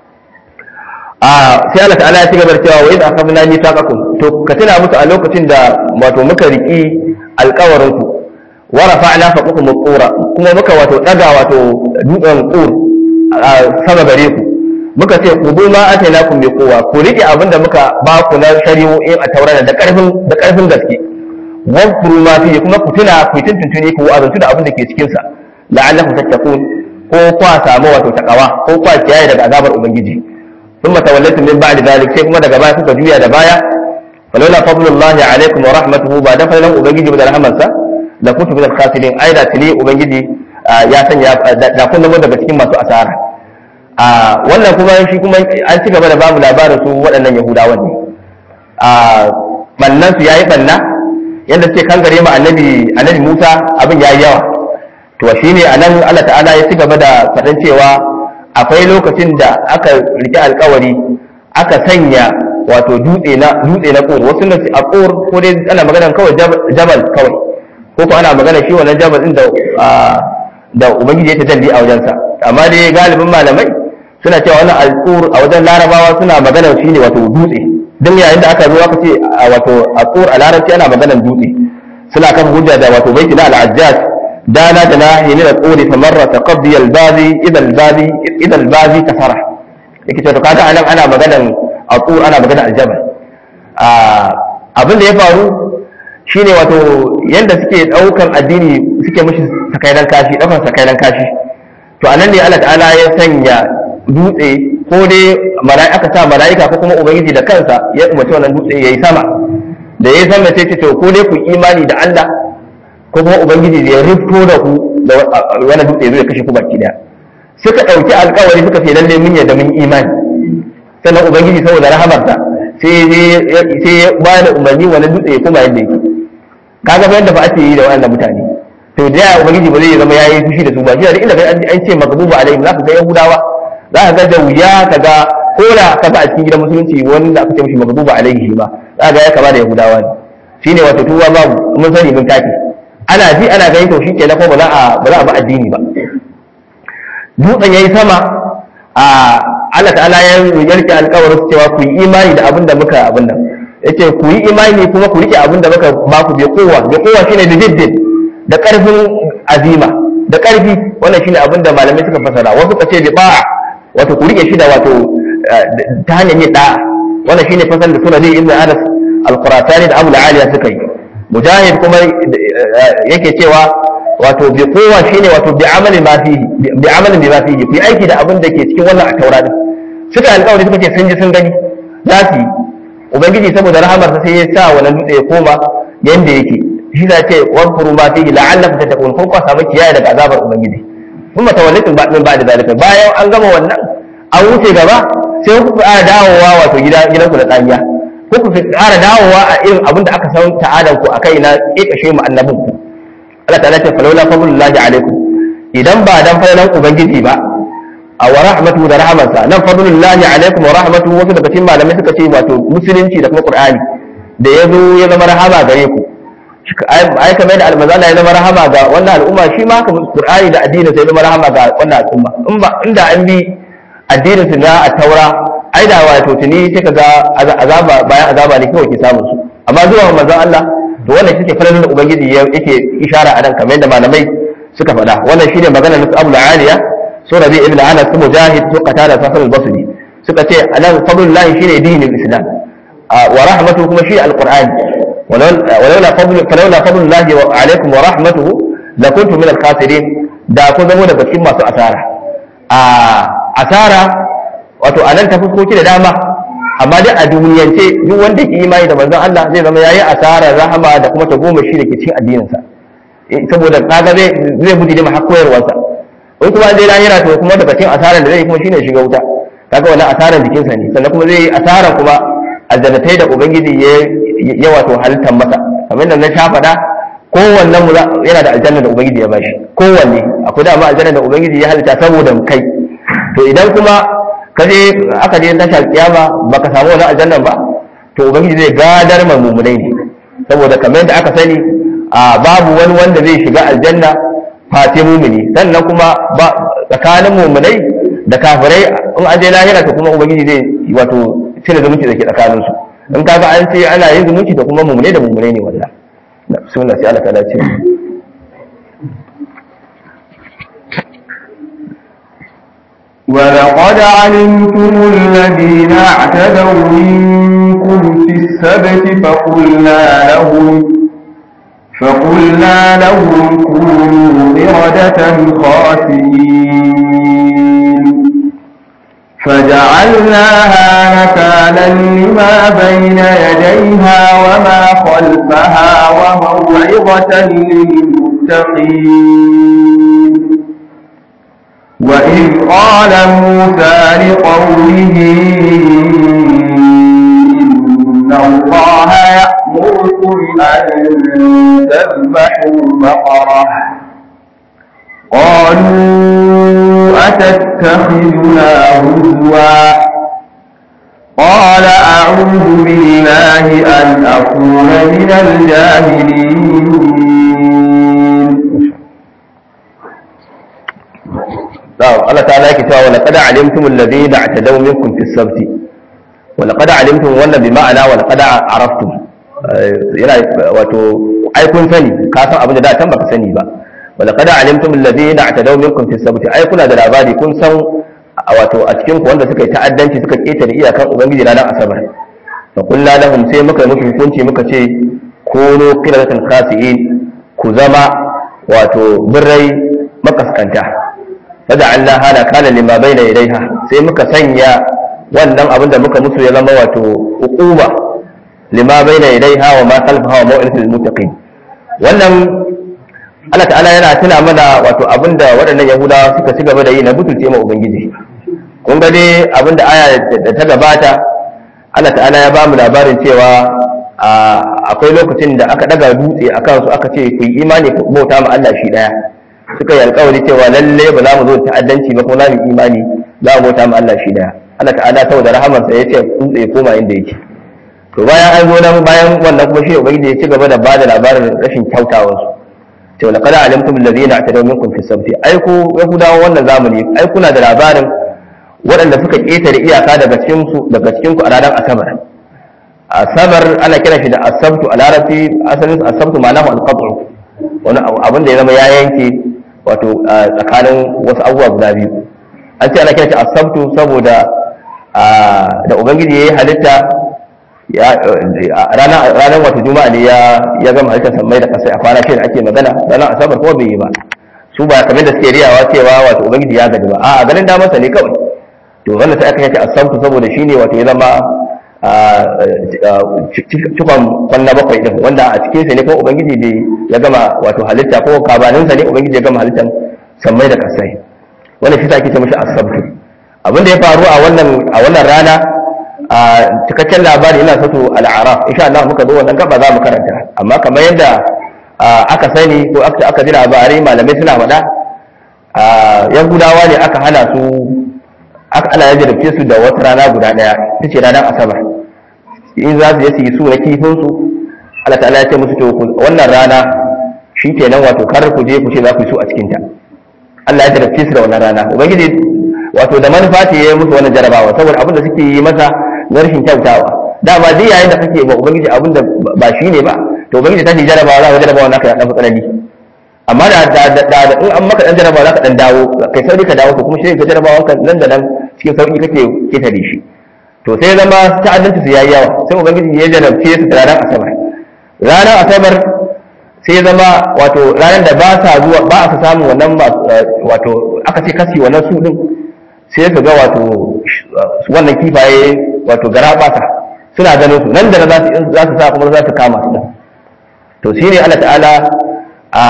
a sai Allah ta'ala ya ci gaba da cewa wa idza akhadna mithaqakum to ka tuna musu a lokacin da wato muka riki alƙawarin ku wa rafa'na faqakum qura kuma muka wato daga wato dutsen qur sama gare ku muka ce ku bi ma atainakum bi quwwa ku rike abinda muka ba ku na shari'o'in a taurara da karfin da karfin gaske wadkuru ma fiye kuma ku tuna ku yi tuntuntuni ku azantu da abin da ke cikin sa la'allakum tattaqun ko kwa samu wato takawa ko kwa kiyaye daga azabar ubangiji thumma tawallaytum min ba'di dhalik sai kuma daga baya kuka juya da baya falaula fadlullahi alaikum wa rahmatuhu ba da falalan ubangiji ba da rahmansa da kuntum min al-khasirin ai da tuni ubangiji ya sanya da kun zama daga cikin masu asara a wannan kuma shi kuma an ci gaba da babu labarin su waɗannan yahudawan ne a bannan su yayi banna yadda suke kangare ma annabi annabi Musa abin yayi yawa to shine anan Allah ta'ala ya ci gaba da faɗan cewa akwai lokacin da aka rike alkawari aka sanya wato dutse na dutse na kur wasu na a kur ko dai ana magana kawai jabal kawai ko ko ana magana shi wannan jabal din da da ubangiji ya tajalli a wajensa amma dai galibin malamai suna cewa wannan alkur a wajen larabawa suna magana shine wato dutse don yayin da aka zo aka ce wato alkur a larabci ana maganar dutse suna kan hujja da wato baiti na al-ajjaj dana da nahi min al-quri famarra taqabbi al-bazi idha al-bazi idha al-bazi kasara yake cewa kaga anan ana maganar alkur ana maganar aljabal abin da ya faru shine wato yanda suke daukan addini suke mishi sakairan kashi daukan sakairan kashi to anan ne Allah ta'ala ya sanya dutse ko dai mala'ika sa mala'ika ko kuma ubangiji da kansa ya umarci wannan dutse yayi sama da yayi sama sai ce to ko dai ku imani da Allah ko kuma ubangiji ya rufto da ku da wannan dutse zai kashe ku baki daya suka dauki alƙawari suka ce lalle mun yadda mun imani sannan ubangiji saboda rahamarsa sai sai ya ba da umarni wannan dutse ya koma yadda yake kaga fa yadda fa ake yi da wannan mutane to da ya ubangiji ba zai zama yayi fushi da su ba shi da inda an ce magdubu alaihim za ka ga yahudawa za ka ga da wuya ka ga ko da ka ga a cikin gidan musulunci wanda aka ce mishi magdubu alaihi shi ma za ka ga ya kama da yahudawa ne shine wato tuwa babu mun sani mun tafi ana ji ana gani to shikenan ko ba za a ba za a ba addini ba dutsen yayi sama a Allah ta'ala ya yarke alƙawarin cewa ku yi imani da abin da muka abin nan yace ku yi imani kuma ku rike abin da muka ba ku bi kowa bi kowa shine da jiddin da ƙarfin azima da ƙarfi wannan shine abin da malamai suka fasara wasu ka ce bi ba'a wato ku rike shi da wato ta hanyar yin da'a wannan shine fasal da suna zai ibn anas al-quratani da abu aliya suka yi mujahid kuma yake cewa wato bi kowa shine wato bi amali ma fihi bi amalin bi ma fihi fi aiki da abin da ke cikin wannan a taura din suka alƙawari suka ce sun ji sun gani za su yi ubangiji saboda rahamarsa sai ya sa wannan dutse ya koma yanda yake shi za ce wankuru ma fihi la'allakum tattaqun ko kwa samu kiyaye daga azabar ubangiji kuma tawallitum ba min ba'da zalika bayan an gama wannan an wuce gaba sai ku ƙara dawowa wato gida gidan ku da tsamiya ko ku ƙara dawowa a irin abin da aka san ta'adan ku akai na kekashe mu annabin ku Allah ta'ala ce falawla fadlullahi alaikum idan ba dan fadalan ubangiji ba a wa rahmatu da rahmansa nan fadlullahi alaikum wa rahmatu wasu daga cikin malamai suka ce wato musulunci da kuma qur'ani da ya zo ya zama rahama gare ku ai kamar da almazala ya zama rahama ga wannan al'umma shi ma kamar qur'ani da addinin sai zama rahama ga wannan al'umma in ba inda an bi addinin su na taura ai da wato tuni sai kaga azaba bayan azaba ne kawai ke samun su amma zuwa manzon Allah to wannan shi ke falalar da ubangiji yake ishara a nan kamar yadda malamai suka faɗa wannan shine magana na Abu Aliya so Rabi ibn Anas su Mujahid su Qatada su Hasan al-Basri suka ce anan fadlullahi shine dinin Islam wa rahmatu kuma shi al-Qur'ani ولولا فضل فلولا فضل الله عليكم ورحمته لكنتم من الخاسرين da kun zamo daga cikin masu asara a asara wato anan ta fuskoki da dama amma dai a duniyance duk wanda ke imani da manzon Allah zai zama yayi asara rahama da kuma ta goma shi da ke cikin addininsa saboda kaga zai zai buji da har koyarwarsa in kuma zai lahira to kuma daga cikin asaran da zai kuma shine shiga wuta kaga wannan asaran jikinsa ne sannan kuma zai yi asaran kuma aljannatai da ubangiji ya ya wato halittar masa kamar da na sha faɗa kowanne mu yana da aljanna da ubangiji ya bashi kowanne akwai dama aljanna da ubangiji ya halitta saboda kai to idan kuma ka je aka je tashar kiyama baka samu wannan aljannan ba to ubangiji zai gadar ma mumunai ne saboda kamar yadda aka sani a babu wani wanda zai shiga aljanna face mumuni sannan kuma tsakanin mumunai da kafirai in an je lahira to kuma ubangiji zai wato cire zumunci da ke tsakanin su in kaga an ce ana yin zumunci da kuma mumunai da mumunai ne wannan sunna sai Allah ta dace ولقد علمتم الذين اعتدوا منكم في السبت فقلنا لهم فقلنا لهم كونوا قردة خاسئين فجعلناها نكالا لما بين يديها وما خلفها وموعظة للمتقين وإذ قال موسى لقومه إن الله يأمركم أن تذبحوا بقرة قالوا أتتخذنا هزوا قال أعوذ بالله أن أكون من الجاهلين نعم الله تعالى كتاب ولقد علمتم الذين اعتدوا منكم في السبت ولقد علمتم wannan bi ma'ana ولقد عرفتم yana wato ai kun sani ka san abin da da can baka sani ba ولقد علمتم الذين اعتدوا منكم في السبت ai kuna da labari kun san wato a cikin ku wanda suka yi ta'addanci suka ketare iyakan ubangiji ranar asabar fa kullu lahum sai muka yi muku hukunci muka ce kunu qiratan khasi'in ku zama wato birrai makaskanta faja'alna hana kana lima baina yadayha sai muka sanya wannan abin da muka musu ya zama wato uquba lima baina yadayha wa ma khalfaha wa maw'idatul muttaqin wannan Allah ta'ala yana tuna mana wato abin da waɗannan Yahudawa suka ci gaba da yi na butulce ma ubangiji kun ga dai abin da aya da ta gabata Allah ta'ala ya ba mu labarin cewa akwai lokacin da aka daga dutse akan su aka ce ku yi imani ku bauta ma Allah shi daya suka yi alkawari cewa lalle ba za mu zo ta'addanci ba kuma za mu imani za mu bauta ma Allah shi daya Allah ta'ala saboda rahamarsa ya ce dutse ya koma inda yake to bayan an zo nan bayan wannan kuma shi ubangiji ya ci gaba da bada labarin rashin kyautawar su to laqad alimtum alladhina atadaw minkum fi sabti ai ku yahudawa wannan zamani ai kuna da labarin waɗanda suka ƙetare iyaka daga cikin su daga cikin ku a ranar asabar asabar ana kira shi da asabtu a larabci asalin asabtu ma'anahu al-qat'u wani abin da ya zama ya yanke wato tsakanin wasu abubuwa guda biyu an ce ana kira shi asabtu saboda da ubangiji ya yi halitta ranar wato juma'a ne ya gama halittar sammai da kasai a kwana shi da ake magana ranar asabar kuma bai yi ba su ba kamar da suke riyawa cewa wato ubangiji ya gaji ba a ganin damarsa ne kawai to wannan sai aka yace asabtu saboda shine wato ya zama cikon kwanna bakwai din wanda a cikin sa ne ko ubangiji bai ya gama wato halitta ko kabanin sa ne ubangiji ya gama halittar sammai da kasai wannan shi ake ce mishi asabtu abin da ya faru a wannan a wannan rana a cikakken labari ina so al'araf insha Allah muka zo wannan gaba za mu karanta amma kamar yadda aka sani ko aka aka ji labarai malamai suna faɗa yahudawa ne aka hana su aka ana ya jarabce su da wata rana guda ɗaya ita ce ranar asabar in za su je su yi su na kifin su Allah ta'ala ya ce musu to wannan rana shi kenan wato kar ku je ku ce za ku yi su a cikin ta Allah ya jarabce su da wannan rana ubangiji wato da manufa ce ya yi musu wannan jarabawa saboda abin da suke yi masa na rashin kyautawa dama duk yayin da kake ba ubangiji abin da ba shi ne ba to ubangiji ta ce jarabawa za ka jarabawa naka ya dan tsanani amma da da da in an maka dan jarabawa za ka dan dawo kai sauri ka dawo to kuma shi ka jarabawa ka nan da nan cikin sauki kake ketare shi to sai zama ta'addanci su yayi yawa sai ubangiji ya jarabce su da ranar asabar ranar asabar sai zama wato ranar da ba sa zuwa ba a samu wannan wato aka ce kasi wannan su din sai ka ga wato wannan kifaye wato gara basa suna ganin su nan da za su za su sa kuma za su kama su to shine Allah ta'ala a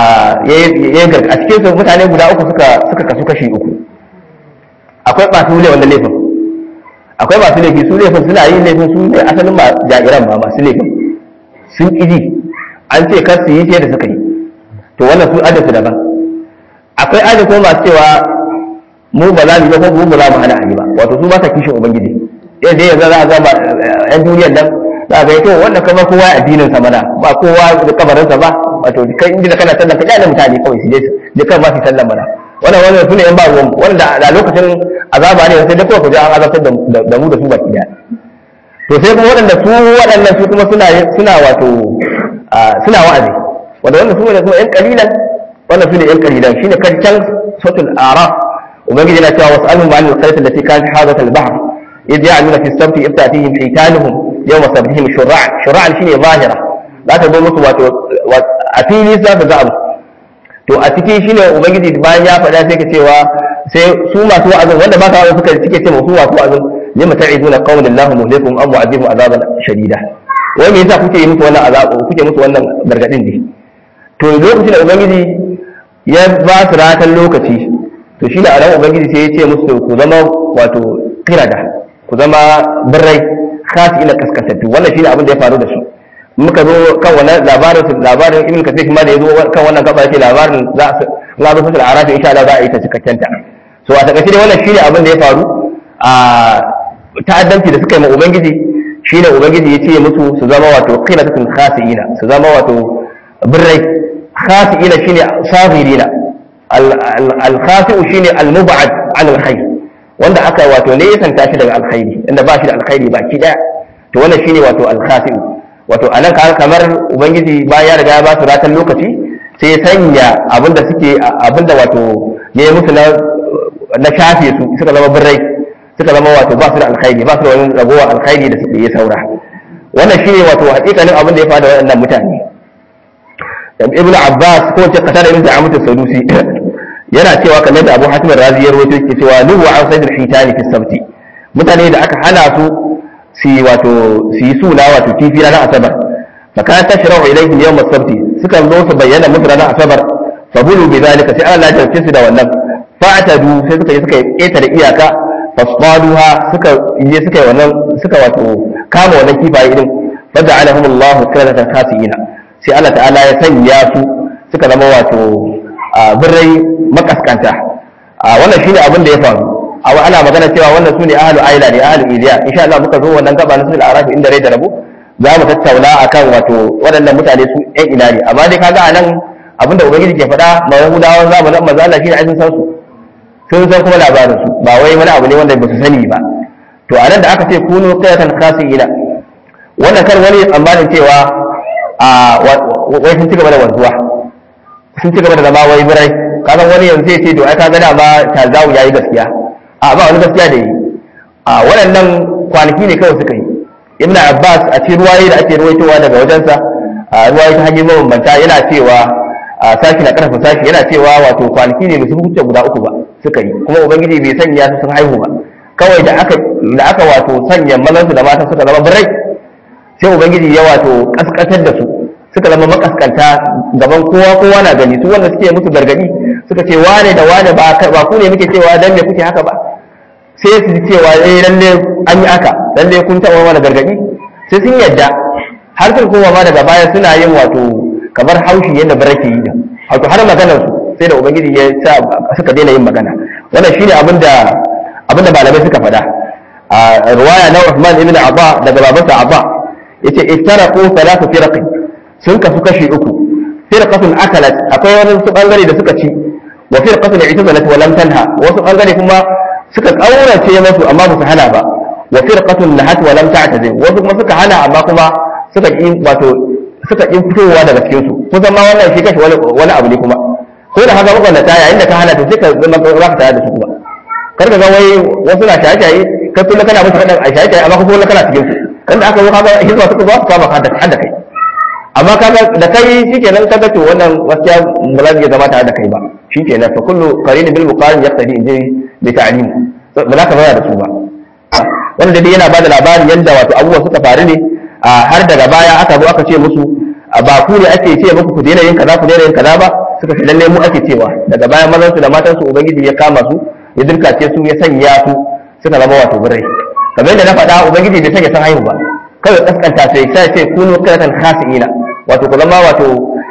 a cikin su mutane guda uku suka suka kasu kashi uku akwai masu ne wannan laifin akwai masu laifi su laifin suna yin laifin su ne asalin ma jairan ma masu laifin sun ƙiji an ce kar su yi sai da suka yi to wannan su ajasu daban akwai ajasu kuma masu cewa mu ba za mu yi ba ko mu ba za mu hana a yi ba wato su ba sa kishin ubangiji yau dai yanzu za a ga yan duniyar nan za a ga to wannan kamar kowa ya addinin sa mana ba kowa da kabarin sa ba wato kai inda kana sallan ka kyale mutane kawai su je je kan ma su sallan mana wannan wannan sune yan ba ruwan wanda da lokacin azaba ne sai dai kawai ku je an azabtar da mu da su baki daya to sai kuma waɗanda su waɗannan su kuma suna suna wato suna wa'azi wanda wannan su ne kuma yan kalilan wannan su ne yan kalilan shine kan can sautul araf ubangiji yana cewa wasu alhum ma'an alqaryat allati kanat hadat al-bahr idh ya'maluna fi as-sabti idh ta'tihim hitanuhum yawma sabtihim shur'an shur'an shine zahira za ta zo musu wato a fili za ta ga abu to a ciki shine ubangiji bayan ya faɗa sai ka cewa sai su masu wa'azin wanda ba ka wa'azin suka suke ce masu masu wa'azin lima ta'izuna qawlan Allahu muhlikum am mu'adhibum azaban shadida wai me yasa kuke yi musu wannan azabu kuke musu wannan gargadin ne to lokacin da ubangiji ya ba su ratan lokaci to shine a ran ubangiji sai ya ce musu ku zama wato qirada ku zama birrai khasi ila kaskasatu wannan shine abin da ya faru da su muka zo kan wannan labarin labarin ibn kasir kuma da ya zo kan wannan gaba yake labarin za su za su fasal arafi insha Allah za a yi ta cikakken ta so a takaice dai wannan shine abin da ya faru a ta'addanci da suka yi ma ubangiji shine ubangiji ya ce musu su zama wato qilatun khasiina su zama wato birrai khasiina shine sabirina al khasi'u shine al mub'ad an al khair wanda aka wato ne ya santa shi daga alkhairi inda ba shi da alkhairi baki daya to wannan shine wato al khasi'u wato a nan kamar ubangiji bayan ya riga ya ba su ratan lokaci sai ya sanya abinda suke abinda wato ya yi musu na shafe su suka zama birrai suka zama wato ba su da alkhairi ba su da wani ragowar alkhairi da suke yi saura wannan shine wato hakikanin abin da ya fada waɗannan mutane ibnu abbas ko ce kasa da ibnu amut sadusi yana cewa kamar da abu hatim razi ya rawaito yake cewa nuhu an sayyid al-hitani fi sabti mutane da aka hana su su wato su yi suna wato kifi ranar asabar فكانت تشرع إليهم يوم السبت سكن لو سبينا مدرنا أصبر فبلوا بذلك سأل الله جل كسد والنب فاعتدوا سكا سكا إيتر إياكا فاصطادوها سكا إيه سكا ونن سكا واتو كاموا ونن كيفا إذن فجعلهم الله كرة خاسئين سأل الله تعالى يسياسوا سكا لما واتو بري مكس كانتا wannan shine abin da ya faru a ana magana cewa wannan sune ahlu aila ne ahlu iliya insha Allah muka zo wannan gaba na sul arabi inda rai da rabu za mu tattauna akan wato waɗannan mutane su ɗan ina ne amma dai kaga anan abinda ubangiji ke faɗa ma yahudawan zamanin manzo Allah shine aikin san su sun san kuma labarin su ba wai wani abu ne wanda ba su sani ba to anan da aka ce kunu qiyatan khasina wannan kar wani tsammanin cewa a wai sun ci gaba da wanzuwa sun ci gaba da zama wai birai kasan wani yanzu sai ce to ai kaga da ma tazawu yayi gaskiya a ba wani gaskiya da yi a waɗannan kwanaki ne kawai suka yi ibn abbas a cikin ruwaye da ake ruwaitowa daga wajensa a ruwaye ta hanyar mabambanta yana cewa a sashi na karfa sashi yana cewa wato kwanaki ne musu hukunce guda uku ba suka yi kuma ubangiji bai sanya su sun haihu ba kawai da aka da aka wato sanya mazan su da matan suka zama birai sai ubangiji ya wato kaskatar da su suka zama makaskanta gaban kowa kowa na gani su wanda suke musu gargadi suka ce wane da wane ba ku ne muke cewa dan me kuke haka ba sai su cewa eh lalle an yi aka lalle kun taɓa mana gargaɗi sai sun yadda har sun koma ma daga baya suna yin wato kamar haushi yadda bara ke yi da wato har maganar su sai da ubangiji ya sa suka daina yin magana wannan shine abin da abin da malamai suka faɗa a riwaya na Uthman ibn Abba daga babansa Abba yace iftaraqu thalathu firaqin sun kasu kashi uku firqatun akalat akwai wani su bangare da suka ci wa firqatun i'tazalat wa lam tanha wasu bangare kuma suka kaurace masu amma ba su hana ba wa firqatun lahat wa lam ta'tazim wasu kuma suka hana amma kuma suka ki wato suka ki fitowa daga cikin su kusan ma wannan shi kashi wani wani abu ne kuma ko da haka muka ta yayin da ka hana to sai ka zama ba ka tare da su kuma kar ka ga wai wasu na shaye-shaye kai kullum kana musu faɗin a shaye-shaye amma kuma kana cikin su kan da aka zo kaga hizba suka zo su kama ka da kai amma kaga da kai shikenan kaga to wannan gaskiya ba za su iya zama tare da kai ba shikenan fa kullu qarin bil muqarin yaqtadi inji bi ta'lim ba za ka bayar da su ba wanda dai yana bada labarin yadda wato abubuwa suka faru ne har daga baya aka zo aka ce musu ba ku ne ake ce muku ku daina yin kaza ku daina yin kaza ba suka ce lalle mu ake cewa daga bayan mazan su da matan su ubangiji ya kama su ya dirkace su ya sanya su suka zama wato birai kamar yadda na faɗa ubangiji bai sanya san haihu ba kawai kaskanta sai sai ce kunu kiratan khasiina wato ku zama wato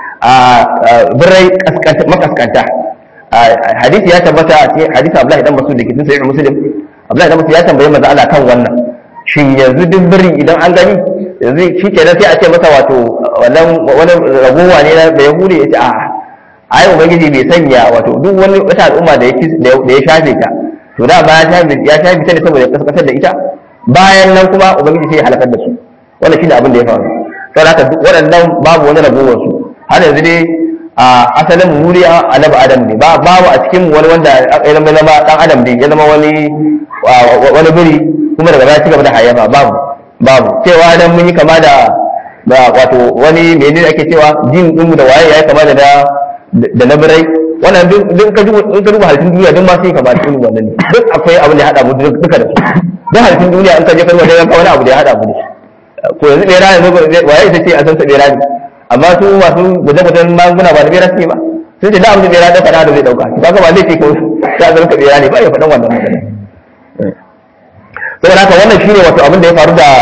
birai makaskanta hadisi ya tabbata a cikin hadisi Abdullahi dan Mas'ud da ke cikin sahih Muslim Abdullahi dan Mas'ud ya tambaye manzo Allah kan wannan shin yanzu duk biri idan an gani yanzu shi kenan sai a ce masa wato wannan wani ragowa ne na da Yahudi ya ce a ai ubangiji bai sanya wato duk wani wata al'umma da ya da ya shafe ta to da ba ya shafe ya shafe ta ne saboda kaskasar da ita bayan nan kuma ubangiji sai ya halakar da su wannan shine abin da ya faru sai haka duk waɗannan babu wani ragowar su har yanzu dai a asalin muri annabi adam ne babu a cikin wani wanda ya zama zama dan adam ne ya zama wani wani biri kuma daga baya ci gaba da hayyafa babu babu cewa dan mun yi kama da wato wani menene ake cewa jin din mu da waye yayi kama da da na birai wannan duk ka duba in ka duba halittun duniya duk ma sai kama da irin wannan ne duk akwai abin da ya hada mu duka da su duk halittun duniya in ka je kalma da wani abu da ya hada mu da su ko yanzu bera yanzu waye ita ce a san sa bera ne amma su masu guje-gujen magunguna ba da bera suke ba sun ce da abin da bera da faɗa da zai ɗauka ba ka ba zai ce ko ta zama ka bera ne ba ya faɗan wannan magana saboda haka wannan shine wato abin da ya faru da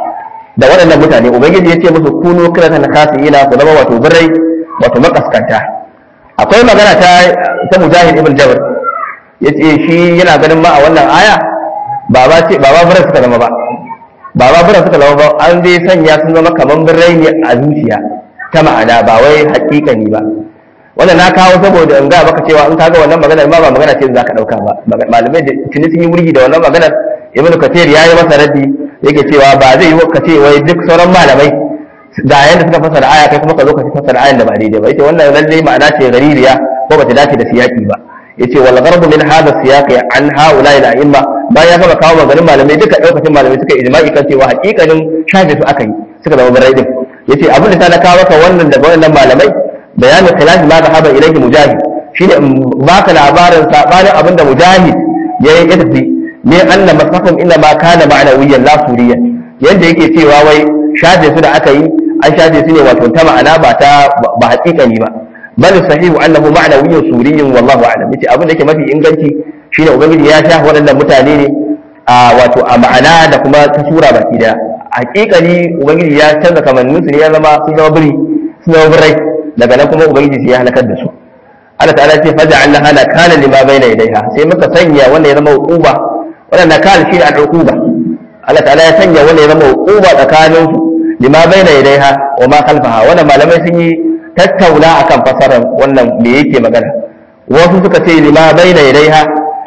da waɗannan mutane ubangiji ya ce musu kunu kiratan khasiyina ku zama wato birrai wato makaskanta akwai magana ta ta mujahid ibn jabr yace shi yana ganin ma a wannan aya ba ba ce ba ba birrai suka zama ba ba ba birrai suka zama ba an dai sanya sun zama kaman birrai ne a zuciya ta ma'ana ba wai hakikani ba wannan na kawo saboda in ga baka cewa in kaga wannan maganar ma ba magana ce za ka dauka ba malamai da tuni sun yi wurgi da wannan maganar ibn kathir yayi masa raddi yake cewa ba zai yi ka ce wai duk sauran malamai ga yanda suka fasara aya kai kuma ka zo ka fasara ayan da ba daidai ba yace wannan lalle ma'ana ce gaririya ko bata dace da siyaki ba yace wal gharbu min hadha siyaqi an haula ila imma bayan ya gama kawo maganin malamai duka daukacin malamai suka ijma'i kan cewa hakikanin shafe su aka yi suka zama barai din yace abin da ta na kawo maka wannan daga wannan malamai bayanin khilaf ma da haba ilayhi mujahid shine in baka labarin sabanin abin da mujahid ya yi tafi ne anna masafin inna ma kana ma'nawiyan la suriyan yanda yake cewa wai shafe su da aka yi an shafe su ne wato ta ma'ana ba ta ba haƙiƙani ba bal sahihu annahu ma'nawiyyun suriyyun wallahu a'lam yace abin da yake mafi inganci shine ubangiji ya shafe waɗannan mutane ne a wato a ma'ana da kuma ta sura baki daya haƙiƙani ubangiji ya canza kamannin su ne ya zama sun zama biri sun zama birai daga nan kuma ubangiji sai ya halakar da su Allah ta'ala ce faja Allah hana kana lima baina yadayha sai muka sanya wanda ya zama uquba wannan nakal shi ne al-uquba Allah ta'ala ya sanya wanda ya zama uquba tsakanin su lima baina yadayha wa ma khalfaha wannan malamai sun yi tattauna akan fasarar wannan me yake magana wasu suka ce lima baina yadayha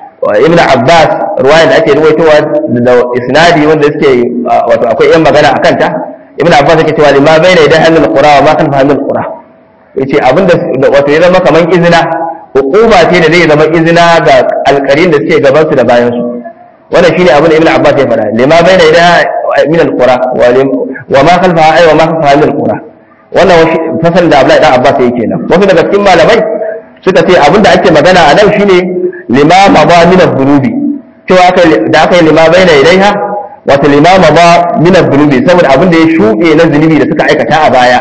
ibn Abbas ruwaya da ake ruwaitowa da isnadi wanda suke wato akwai yan magana akan ta ibn Abbas yake cewa lima baina yadayha al-qura wa ma khalfaha min al-qura yace abinda wato ya zama kaman izina hukuma ce da zai zama izina ga alƙarin da suke gaban su da bayan su wannan shine abin da Ibn Abbas ya faɗa lima baina ida min al-qura wa ma khalfaha ay wa ma khalfaha min al-qura wannan fasal da Abdullahi dan Abbas yake kenan wasu daga cikin malamai suka ce abin da ake magana a nan shine lima ma min al-dhunubi cewa da aka yi lima baina idaiha wato lima ma min al-dhunubi saboda abin da ya shuɗe na zunubi da suka aikata a baya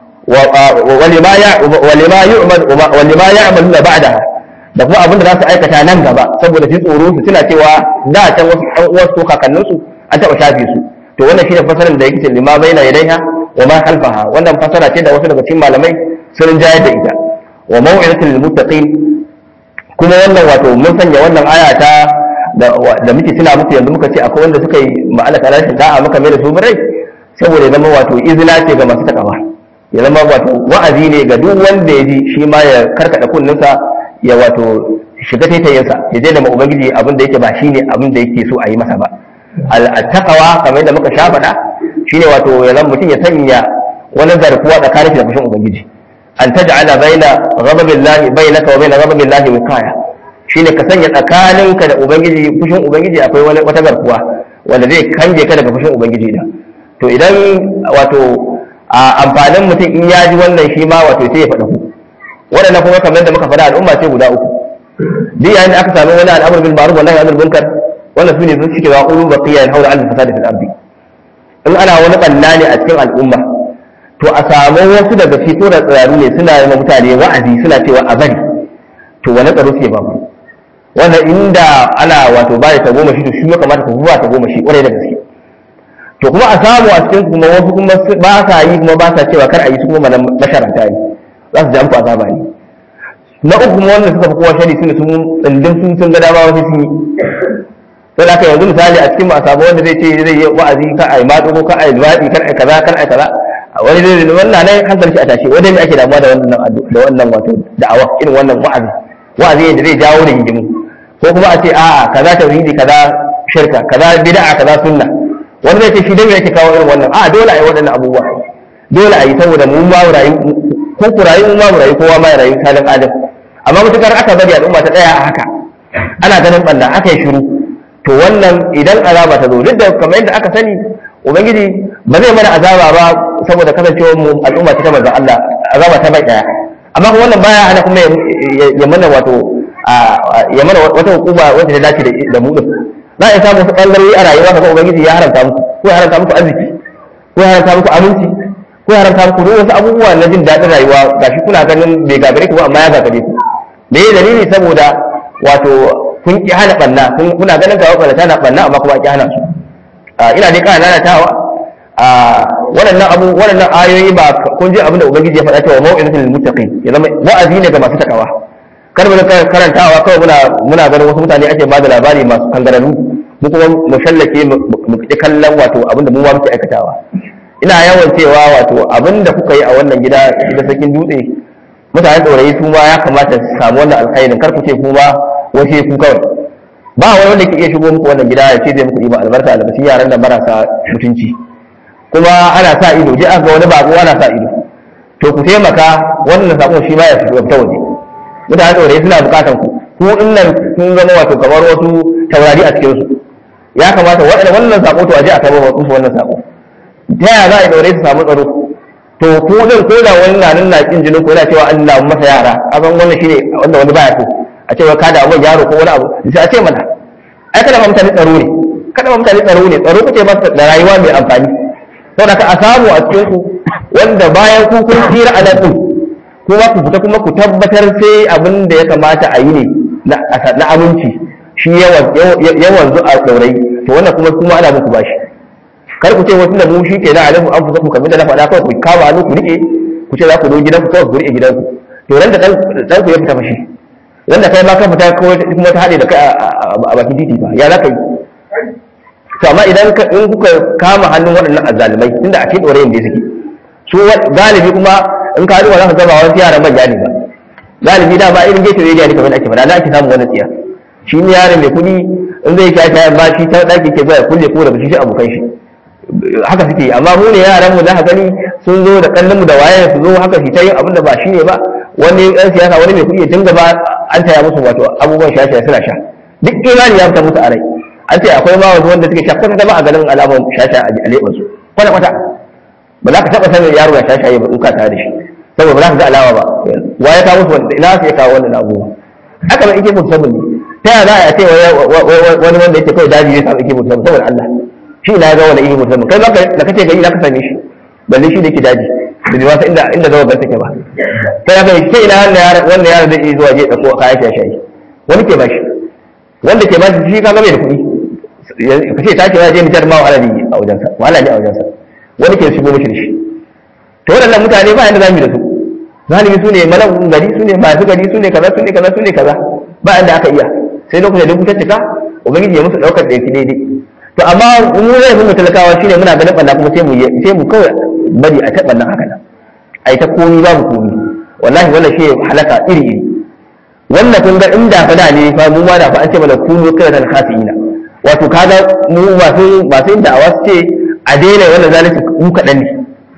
ولما يعمل ولما يعملون بعدها da kuma abin da za su aikata nan gaba saboda su tsoro su tuna cewa da can wasu ɗan uwarsu kakannin su an taɓa shafe su to wannan shine fasarar da yake ce lima baina yadaiha wa ma khalfaha wannan fasara ce da wasu daga cikin malamai sun jayar da ita wa maw'izatul lil muttaqin kuma wannan wato mun sanya wannan aya ta da muke tuna muku yanzu muka ce akwai wanda suka yi ma'ala ta rashin da'a muka mai da su birai saboda zama wato izina ce ga masu takawa ya zama wato wa'azi ne ga duk wanda ya ji shi ma ya karkada kunninsa ya wato shiga taitayinsa ya je da ma ubangiji abin da yake ba shine abin da yake so a yi masa ba al-taqwa kamar yadda muka sha faɗa shine wato ya zama mutum ya sanya wani garkuwa tsakanin da fushin ubangiji an taj'ala baina ghadabillahi bainaka wa baina ghadabillahi wiqaya shine ka sanya tsakaninka da ubangiji fushin ubangiji akwai wani wata garkuwa wanda zai kange ka daga fushin ubangiji da to idan wato a amfanin mutum in ya ji wannan shi ma wato sai ya faɗa ku waɗannan kuma kamar da muka faɗa al'umma ce guda uku duk yayin da aka samu wani al'amur bil ma'ruf wa nahy anil munkar wannan sune sun cike wa qulu baqiya al hawla al fasad fil ardi in ana wani banna ne a cikin al'umma to a samu wasu daga cikin ko da tsiraru ne suna yi mutane wa'azi suna cewa a bari to wani tsaro suke ba ku wannan inda ana wato ba ta goma shi to shi ya kamata ku ba ta goma shi kwarai da gaske to kuma a samu a cikin kuma wasu kuma ba sa yi kuma ba sa cewa kar a yi su kuma masharanta ne za su ji amku azaba ne na uku kuma wanda suka fi kowa shari sune sun tsindin sun sun ga dama wasu sun yi sai da yanzu misali a cikin masu wanda zai ce zai yi wa'azi kan a yi matsa ko kan a yi luwaɗi kan a yi kaza kan a yi kaza wani zai wannan nan hankali shi a tashi wanda ne ake damuwa da wannan da wannan wato da'awa irin wannan wa'azi wa'azi da zai jawo da hidimu ko kuma a ce a'a kaza tauhidi kaza shirka kaza bid'a kaza sunna wani zai ce shi dai yake kawo irin wannan a dole a yi waɗannan abubuwa dole a yi saboda mu ma rayu ko ku rayu mu ma mu rayu kowa ma ya rayu salin adam amma mutukar aka bari al'umma ta tsaya a haka ana ganin banda aka yi shiru to wannan idan azaba ta zo duk da kamar yadda aka sani ubangiji ba zai mana azaba ba saboda kasancewar mu al'umma ta manzo Allah azaba ta bai daya amma kuma wannan baya ana kuma ya mana wato ya mana wata hukuma wacce ta dace da mu din za a samu wasu ɓangarori a rayuwa kaga ubangiji ya haramta muku ko ya haramta muku arziki ko ya haramta muku aminci ko ya haramta muku duk wasu abubuwa na jin daɗin rayuwa gashi kuna ganin bai gagare ku ba amma ya gagare ku me ya dalili saboda wato kun ki hana ɓanna kuna ganin kawai ɓanna tana ɓanna amma kuma ki hana su ina dai kana nanatawa waɗannan abu waɗannan ayoyi ba kun ji abin da ubangiji ya faɗa cewa mau'izatul lil muttaqin ya zama wa'azi ne ga masu takawa kar mu karantawa kawai muna muna ganin wasu mutane ake ba da labari masu kangararru mu kuma mu shallake mu ki kallon wato abinda mu ma muke aikatawa ina yawan cewa wato abinda kuka yi a wannan gida da sakin dutse mutanen ɗorayi su ma ya kamata su samu wannan alkhairin kar ku ce ku ma wace ku kawai ba wani wanda ke iya shigo muku wannan gida ya ce zai muku ɗiba albarka albashin yaran da marasa mutunci kuma ana sa ido je aka ga wani bako ana sa ido to ku taimaka wannan sakon shi ma ya fito ta waje mutane ɗaure suna bukatan ku ku nan sun zama wato kamar wasu taurari a cikin su ya kamata waɗanda wannan sako to aje a kai musu wannan sako ta yaya za a ɗaure su samu tsaro to ku din ko da wani na nan na kin jinin ko yana cewa an na masa yara azan wannan shine wanda wani baya so a cewa kada abun yaro ko wani abu sai a ce mana ai kada ma mutane tsaro ne kada ma mutane tsaro ne tsaro kuke masa da rayuwa mai amfani saboda ka a samu a cikin ku wanda bayan ku kun tsira a nan din kuma ku fita kuma ku tabbatar sai abin da ya kamata a yi ne na aminci shi yawan zu a ɗaurai to wannan kuma kuma ana muku bashi kar ku ce wasu da mu shi ke na alifu an fusa ku kamar da na faɗa kawai ku kama hannu ku riƙe ku ce za ku zo gidanku kawai ku riƙe gidanku to ran da ɗan ku ya fita fashi ran da kai ma ka fita kuma ta haɗe da kai a bakin titi ba ya za ka yi to amma idan in kuka kama hannun waɗannan azzalumai tunda a cikin ɗorayin da suke su galibi kuma in ka duba za ka gaba wasu yaran manya ne ba galibi da ba irin gefe rediyo ne kamar da ake faɗa na ake samun wannan tsiya shi ne yaron mai kuɗi in zai sha shayan ba shi ta ɗaki ke zuwa ya kulle ko da shi shi abokan shi haka suke amma mu ne yaran mu za ka gani sun zo da kallon mu da waye su zo haka shi ta yin abin da ba shi ne ba wani ɗan siyasa wani mai kuɗi ya dinga ba an taya musu wato abubuwan sha suna sha duk imani ya fita musu a rai an ce akwai ma wasu wanda suke sha kwata ba a ganin alamun sha sha a leɓansu kwata kwata ba za ka taɓa sanin yaro ya sha shaye ba in ka tare da shi saboda ba za ka ga alama ba wa ya kawo musu wanda ina su ya kawo wannan abubuwa haka ba ike mutu sabon ne ta yaya za a ce wani wanda yake kawai daji ya samu ike mutu sabon saboda Allah shi ina ya ga wani ike mutu sabon kai da kace gari za ka same shi balle shi da yake daji da bai wasa inda inda zama take ba sai haka ce ina wannan yaron zai iya zuwa je ɗauko kayan shaye wani ke bashi wanda ke bashi shi ka ga bai da kuɗi ka ce ta ce ya je nijar ma wahala ne a wajensa wahala ne a wajensa wani ke shigo mashi da shi to waɗannan mutane ba yanda zamu yi da su zalimi su ne malakun gari su ne masu gari su ne kaza su ne kaza su ne kaza ba yanda aka iya sai lokacin da kuka cika ubangiji ya musu ɗaukar da yake daidai to amma mu zai mu talakawa shine muna ganin ɓanna kuma sai mu sai mu kawai bari a taɓa nan haka nan a yi ta komi babu komi wallahi wannan shi halaka iri iri wannan kun ga inda fa da ne fa mu ma da fa an ce mana kunu kada ta khasina wato kaga mu masu masu inda a wasu ce a daina wannan zalunci mu kaɗan ne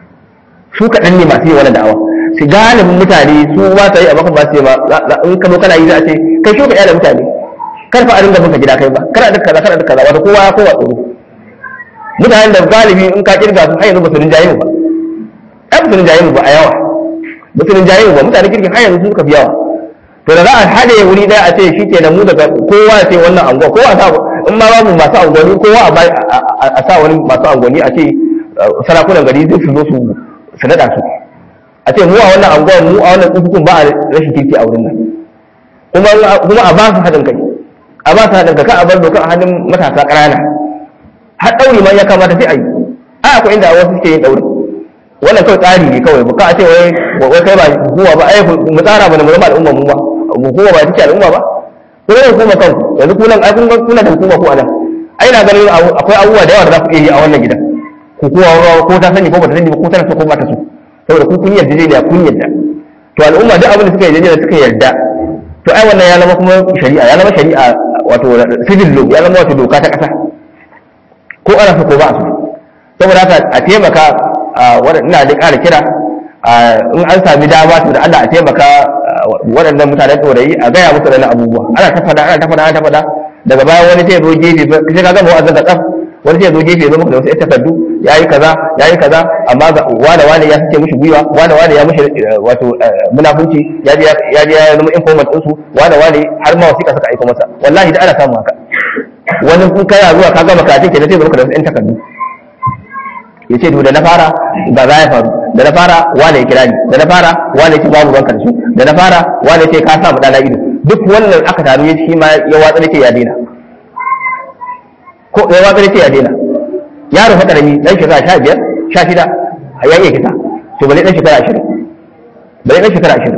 su kaɗan ne masu yi wannan da'awa su galibin mutane su ba ta yi a baka ba su yi ba in ka zo kana yi za a ce kai shi ka da mutane kar fa a dinga binka gida kai ba kana da kaza kana da kaza wato kowa ya kowa tsoro mutanen da galibi in ka kirga su har yanzu ba su rinjaye mu ba ai ba su rinjaye mu ba a yawa ba su rinjaye mu ba mutanen kirkin har yanzu suka fi yawa to da za a haɗe wuri ɗaya a ce shi ke da mu daga kowa ya ce wannan anguwa kowa sa in ma babu masu angoni kowa a sa wani masu angoni a ce sarakunan gari zai su zo su su naɗa su a ce mu a wannan anguwar mu a wannan tsufukun ba a rashin kirki a wurin nan kuma kuma a ba su haɗin kai a ba su haɗin kai ka a bar doka a hannun matasa ƙanana har ɗauri ma ya kamata sai a yi a akwai inda wasu suke yin ɗauri wannan kawai tsari ne kawai ba a ce wai wai kai ba hukuma ba ai mu tsara mana mu zama al'umma mu ba hukuma ba take al'umma ba ko ne hukuma kanku yanzu kunan ai kun kuna da hukuma ko anan ai na ganin akwai abubuwa da yawa da za ku iya yi a wannan gidan hukuma ko ta sani ko ba ta sani ba ko tana so ko ba ta so saboda ku kun yarda ne kun yarda to al'umma duk abin da suka yarda da suka yarda to ai wannan ya zama kuma shari'a ya zama shari'a wato civil law ya zama wato doka ta kasa ko ana so ko ba so saboda haka a taimaka ina da ƙara kira in an sami dama to da Allah a taimaka waɗannan mutanen ɗorayi a gaya musu da abubuwa ana ta faɗa ana ta faɗa ana ta faɗa daga baya wani sai zo gefe sai ka gama wa'azin da tsaf wani sai zo gefe zo maka da wasu takardu ya yi kaza ya yi kaza amma ga wane wane ya sace mishi gwiwa wane wane ya mishi wato munafunci ya je ya je ya zama informant ɗinsu wane wane har ma wasiƙa suka aika masa wallahi da ana samu haka wani kun kana zuwa ka gama karatun ke da sai zo maka da wasu 'yan takardu ya ce da na fara ga za ya faru da na fara wane ya kira ni da na fara wane ce babu ruwan karshe da na fara wane ce ka sa mu dana ido duk wannan aka taru ya shi ma ya watsa da ce ya daina ko ya watsa da ce ya daina yaro fa karami dan shekara sha biyar sha shida a yayin kisa to bale dan shekara ashirin bale dan shekara ashirin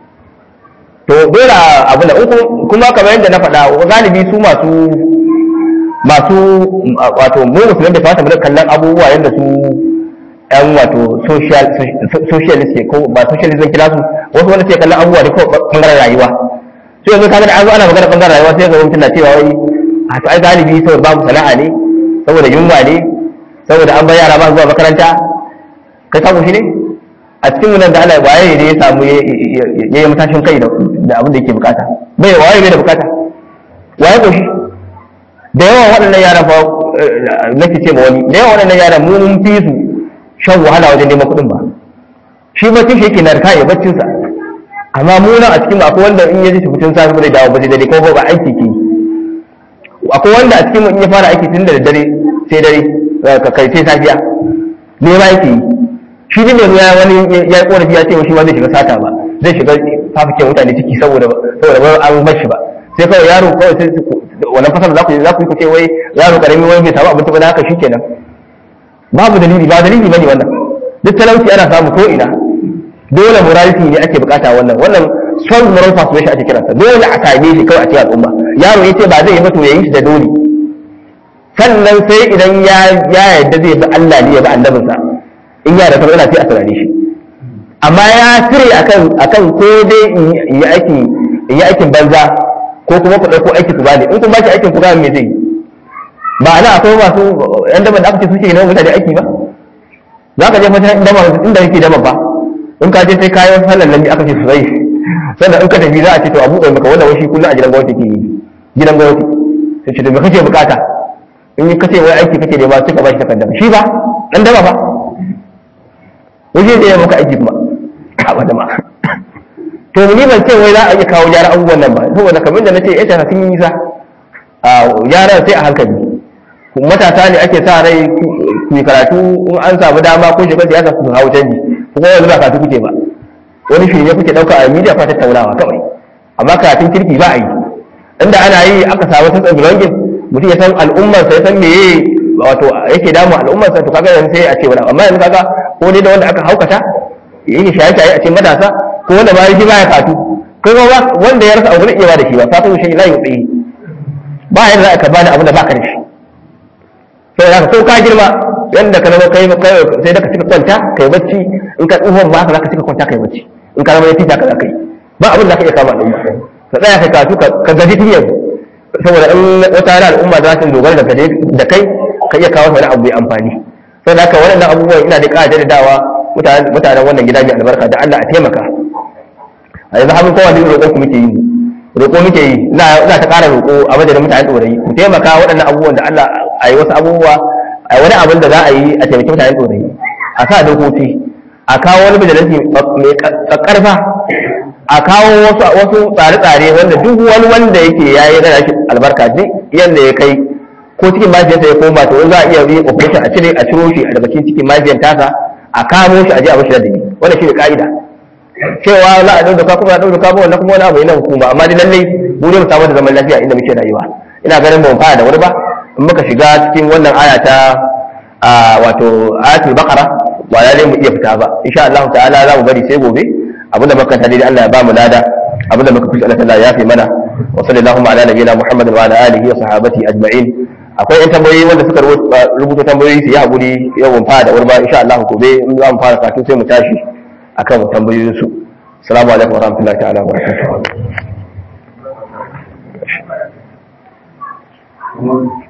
to dole abu da uku kuma kamar yadda na faɗa galibi su masu masu wato mu musulmi da fata mu kallon abubuwa yadda su yan wato socialist ko ba socialist zan kira su wasu wanda sai kallon abubuwa da ko bangaren rayuwa sai yanzu kaga da an zo ana magana bangaren rayuwa sai ga mutum na cewa wai a to ai galibi saboda babu sana'a ne saboda yunwa ne saboda an bar yara ba zuwa makaranta kai samu shi ne a cikin nan da Allah waye ne ya samu ya yi matashin kai da abin da yake bukata bai waye bai da bukata waye ko shi da yawan waɗannan yaran fa nake ce ma wani da yawan waɗannan yaran mu mun fi su shan wahala wajen neman kuɗin ba shi baccin shi yake narka ya baccin sa amma mu nan a cikin mu akwai wanda in ya ji fitin safi bai dawo ba sai dare ko ba aiki ke akwai wanda a cikin mu in ya fara aiki tun da dare sai dare ka kai sai safiya ne ma yake shi ne ya wani ya yi korafi ya ce shi ma zai shiga sata ba zai shiga fafikin mutane ciki saboda saboda ba an bar shi ba sai kawai yaro kawai sai wannan fasar za ku za ku yi ku ce wai yaro karami wani bai samu abinci ba na haka shikenan babu dalili ba dalili bane wannan duk talauci ana samu ko ina dole morality ne ake bukata wannan wannan son moral persuasion ake kiransa dole a same shi kawai a cikin al'umma yaro yace ba zai yi ba to yayi shi da dole sannan sai idan ya ya yadda zai bi Allah ne ya bi annabinsa in ya da tabbata sai a saurare shi amma ya tire akan akan ko dai in yi aikin in yi aikin banza ko kuma ku ɗauko aiki ku bani in kun bashi aikin ku gane me zai yi ba ana akwai masu yan daban da aka ce suke yi na mutane aiki ba za ka je fata inda ba inda yake daban ba in ka je sai kayan sallan nan aka ce su zai sannan in ka tafi za a ce to a buɗe maka wannan washi kullum a gidan gwamnati ke yi gidan gwamnati sai ce to me kake bukata in yi kace wai aiki kake nema sai ka bashi takardar shi ba dan daba ba waje da ya maka aiki kuma a wanda ma to ni ban ce wai za a iya kawo gyara abubuwan nan ba saboda kamar da nace ita sun yi nisa a gyara sai a hankali matasa ne ake sa rai ku yi karatu in an samu dama ko shiga siyasa ku hawo canji ku kuma yanzu ba karatu kuke ba wani shi ne kuke dauka a media fa tattaunawa kawai amma karatun kirki ba a yi inda ana yi aka samu tsantsan belonging mutum ya san al'ummar sa ya san meye wato yake damu al'ummar sa to kaga yanzu sai a ce wani amma yanzu kaga ko dai da wanda aka haukata yake shaye-shaye a cikin matasa ko wanda ba shi baya katu kai ba wanda ya rasa abu zai iya ba da shi ba fatan shi la yutsi ba yadda za ka bani abu da baka da shi sai da ko ka girma yanda ka zama kai sai da ka cika kwanta kai bacci in ka tsohon ba haka za ka cika kwanta kai bacci in ka zama ya tita ka za ka yi ba abin da ka iya kama al'umma ka tsaya kai katu ka gaji tun yanzu saboda in wata rana al'umma za ta dogara da da kai ka iya kawo wani abu mai amfani sai da haka waɗannan abubuwan ina da ƙara jaddadawa mutanen wannan gida mai albarka da Allah a taimaka a yanzu hannun kowa duk roƙon ku muke yi roƙo muke yi ina ta ƙara roƙo a madadin mutane ɗorayi ku taimaka waɗannan abubuwan da Allah a yi wasu abubuwa a wani abin da za a yi a taimaki mutane ɗorayi a sa dokoki a kawo wani majalisi mai ƙarfa a kawo wasu wasu tsare-tsare wanda duk wani wanda yake ya yi rana shi albarka duk yadda ya kai ko cikin mafiyarsa ya koma to in za a iya yi operation a cire a ciro shi daga cikin cikin mafiyar tasa a kamo shi a je a bashi ladabi wannan shine ka'ida cewa za a dauka kuma a dauka ba wannan kuma wani abu ne na hukuma amma dai lallai mu ne mu samu da zaman lafiya inda muke rayuwa ina ganin ba mu fara da wuri ba in muka shiga cikin wannan aya ta wato ayatul baqara ba lalle mu iya fita ba insha Allah ta'ala za mu bari sai gobe abinda muka ta dai Allah ya ba mu lada abinda muka kusa Allah ya fi mana wa sallallahu ala nabiyina Muhammad wa ala alihi wa sahabati ajma'in akwai yan tambayoyi wanda suka rubuta tambayoyi su yi hakuri yau mun fara da wuri ba insha Allah gobe in za mu fara kafin sai mu tashi akan tambayoyin su assalamu alaikum wa rahmatullahi ta'ala wa barakatuh